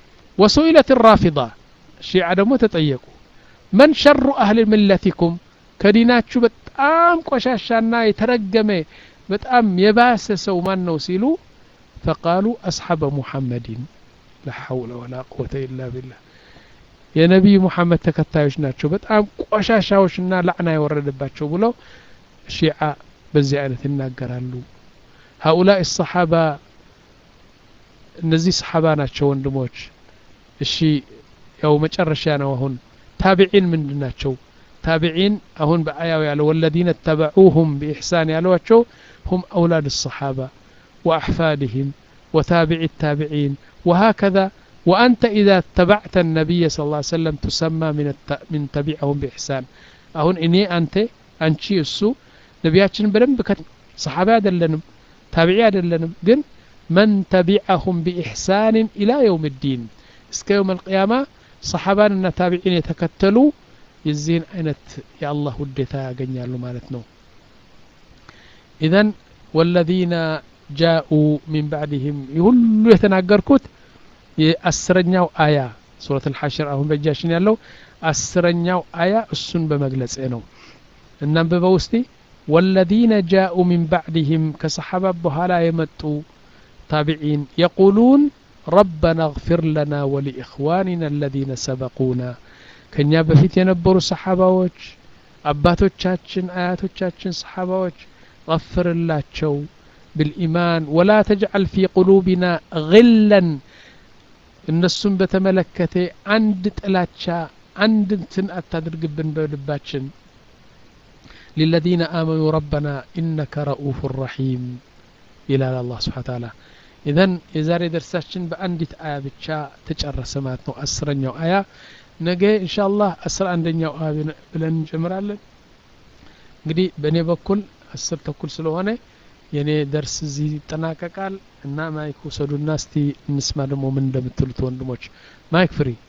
ወሱኢለት ራፊዳ ሺዓ ደግሞ ተጠየቁ መን ሸሩ አህል ሚለቲኩም ከዲናችሁ በጣም ቆሻሻና የተረገመ በጣም የባሰ ሰው ማን ነው ሲሉ ፈቃሉ አስሓበ ሙሐመድን ላ ሐውለ ወላ ቁወተ ኢላ ቢላህ የነቢይ ሙሐመድ ተከታዮች ናቸው በጣም ቆሻሻዎችና ላዕና የወረደባቸው ብለው ሺዓ በዚህ አይነት ይናገራሉ ሀኡላء ሰሓባ እነዚህ ሰሓባ ናቸው ወንድሞች እሺ ያው መጨረሻ ነው አሁን ታቢዒን ምንድን ናቸው ታቢዒን አሁን በአያው ያለ ወለዚነ ተበዑሁም ቢኢሕሳን ያሏቸው ሁም አውላድ ሰሓባ ወአሕፋድህም ወታቢዒ ታቢዒን وهكذا وأنت إذا اتبعت النبي صلى الله عليه وسلم تسمى من الت... من تبعهم بإحسان أهون إني أنت أنشي السو نبياتشن بدنب كت صحابة دلنم تابعي دلنم جن من تبعهم بإحسان إلى يوم الدين እስከ يوم القيامة صحابان تابعين يتكتلوا የዚህን አይነት የአላህ ውዴታ ያገኛሉ ማለት ነው ኢዘን ወለዚነ ጃኡ ሚን ባዕድህም ሁሉ የተናገርኩት የአስረኛው አያ ሱረት አልሐሽር አሁን በእጃችን ያለው አስረኛው አያ እሱን በመግለጽ ነው እናንብበው ውስቲ ወለዚነ ጃኡ ሚን ባዕድህም ከሰሓባ በኋላ የመጡ ታቢዒን የቁሉን ረበና እግፊር ለና ወሊኢኽዋኒና አለዚነ ሰበቁና ከኛ በፊት የነበሩ ሰሓባዎች አባቶቻችን አያቶቻችን ሰሓባዎች غفርላቸው بالإيمان ولا تجعل في قلوبنا غلا እነሱን በተመለከተ አንድ ጥላቻ አንድ እንትን አታድርግብን በልባችን للذين آمنوا ربنا إنك رؤوف رحيم ይላል አላህ ስብሓ ታላ ኢዘን የዛሬ ደርሳችን በአንዲት አያ ብቻ ተጨረሰ ማለት ነው አስረኛው አያ ነገ ኢንሻአላህ አስራ አንደኛው አያ ብለን እንጀምራለን እንግዲህ በእኔ በኩል አስር ተኩል ስለሆነ የእኔ ደርስ እዚህ ይጠናቀቃል እና ማይክ ውሰዱና እስቲ እንስማ ደግሞ ምን እንደምትሉት ወንድሞች ማይክ ፍሪ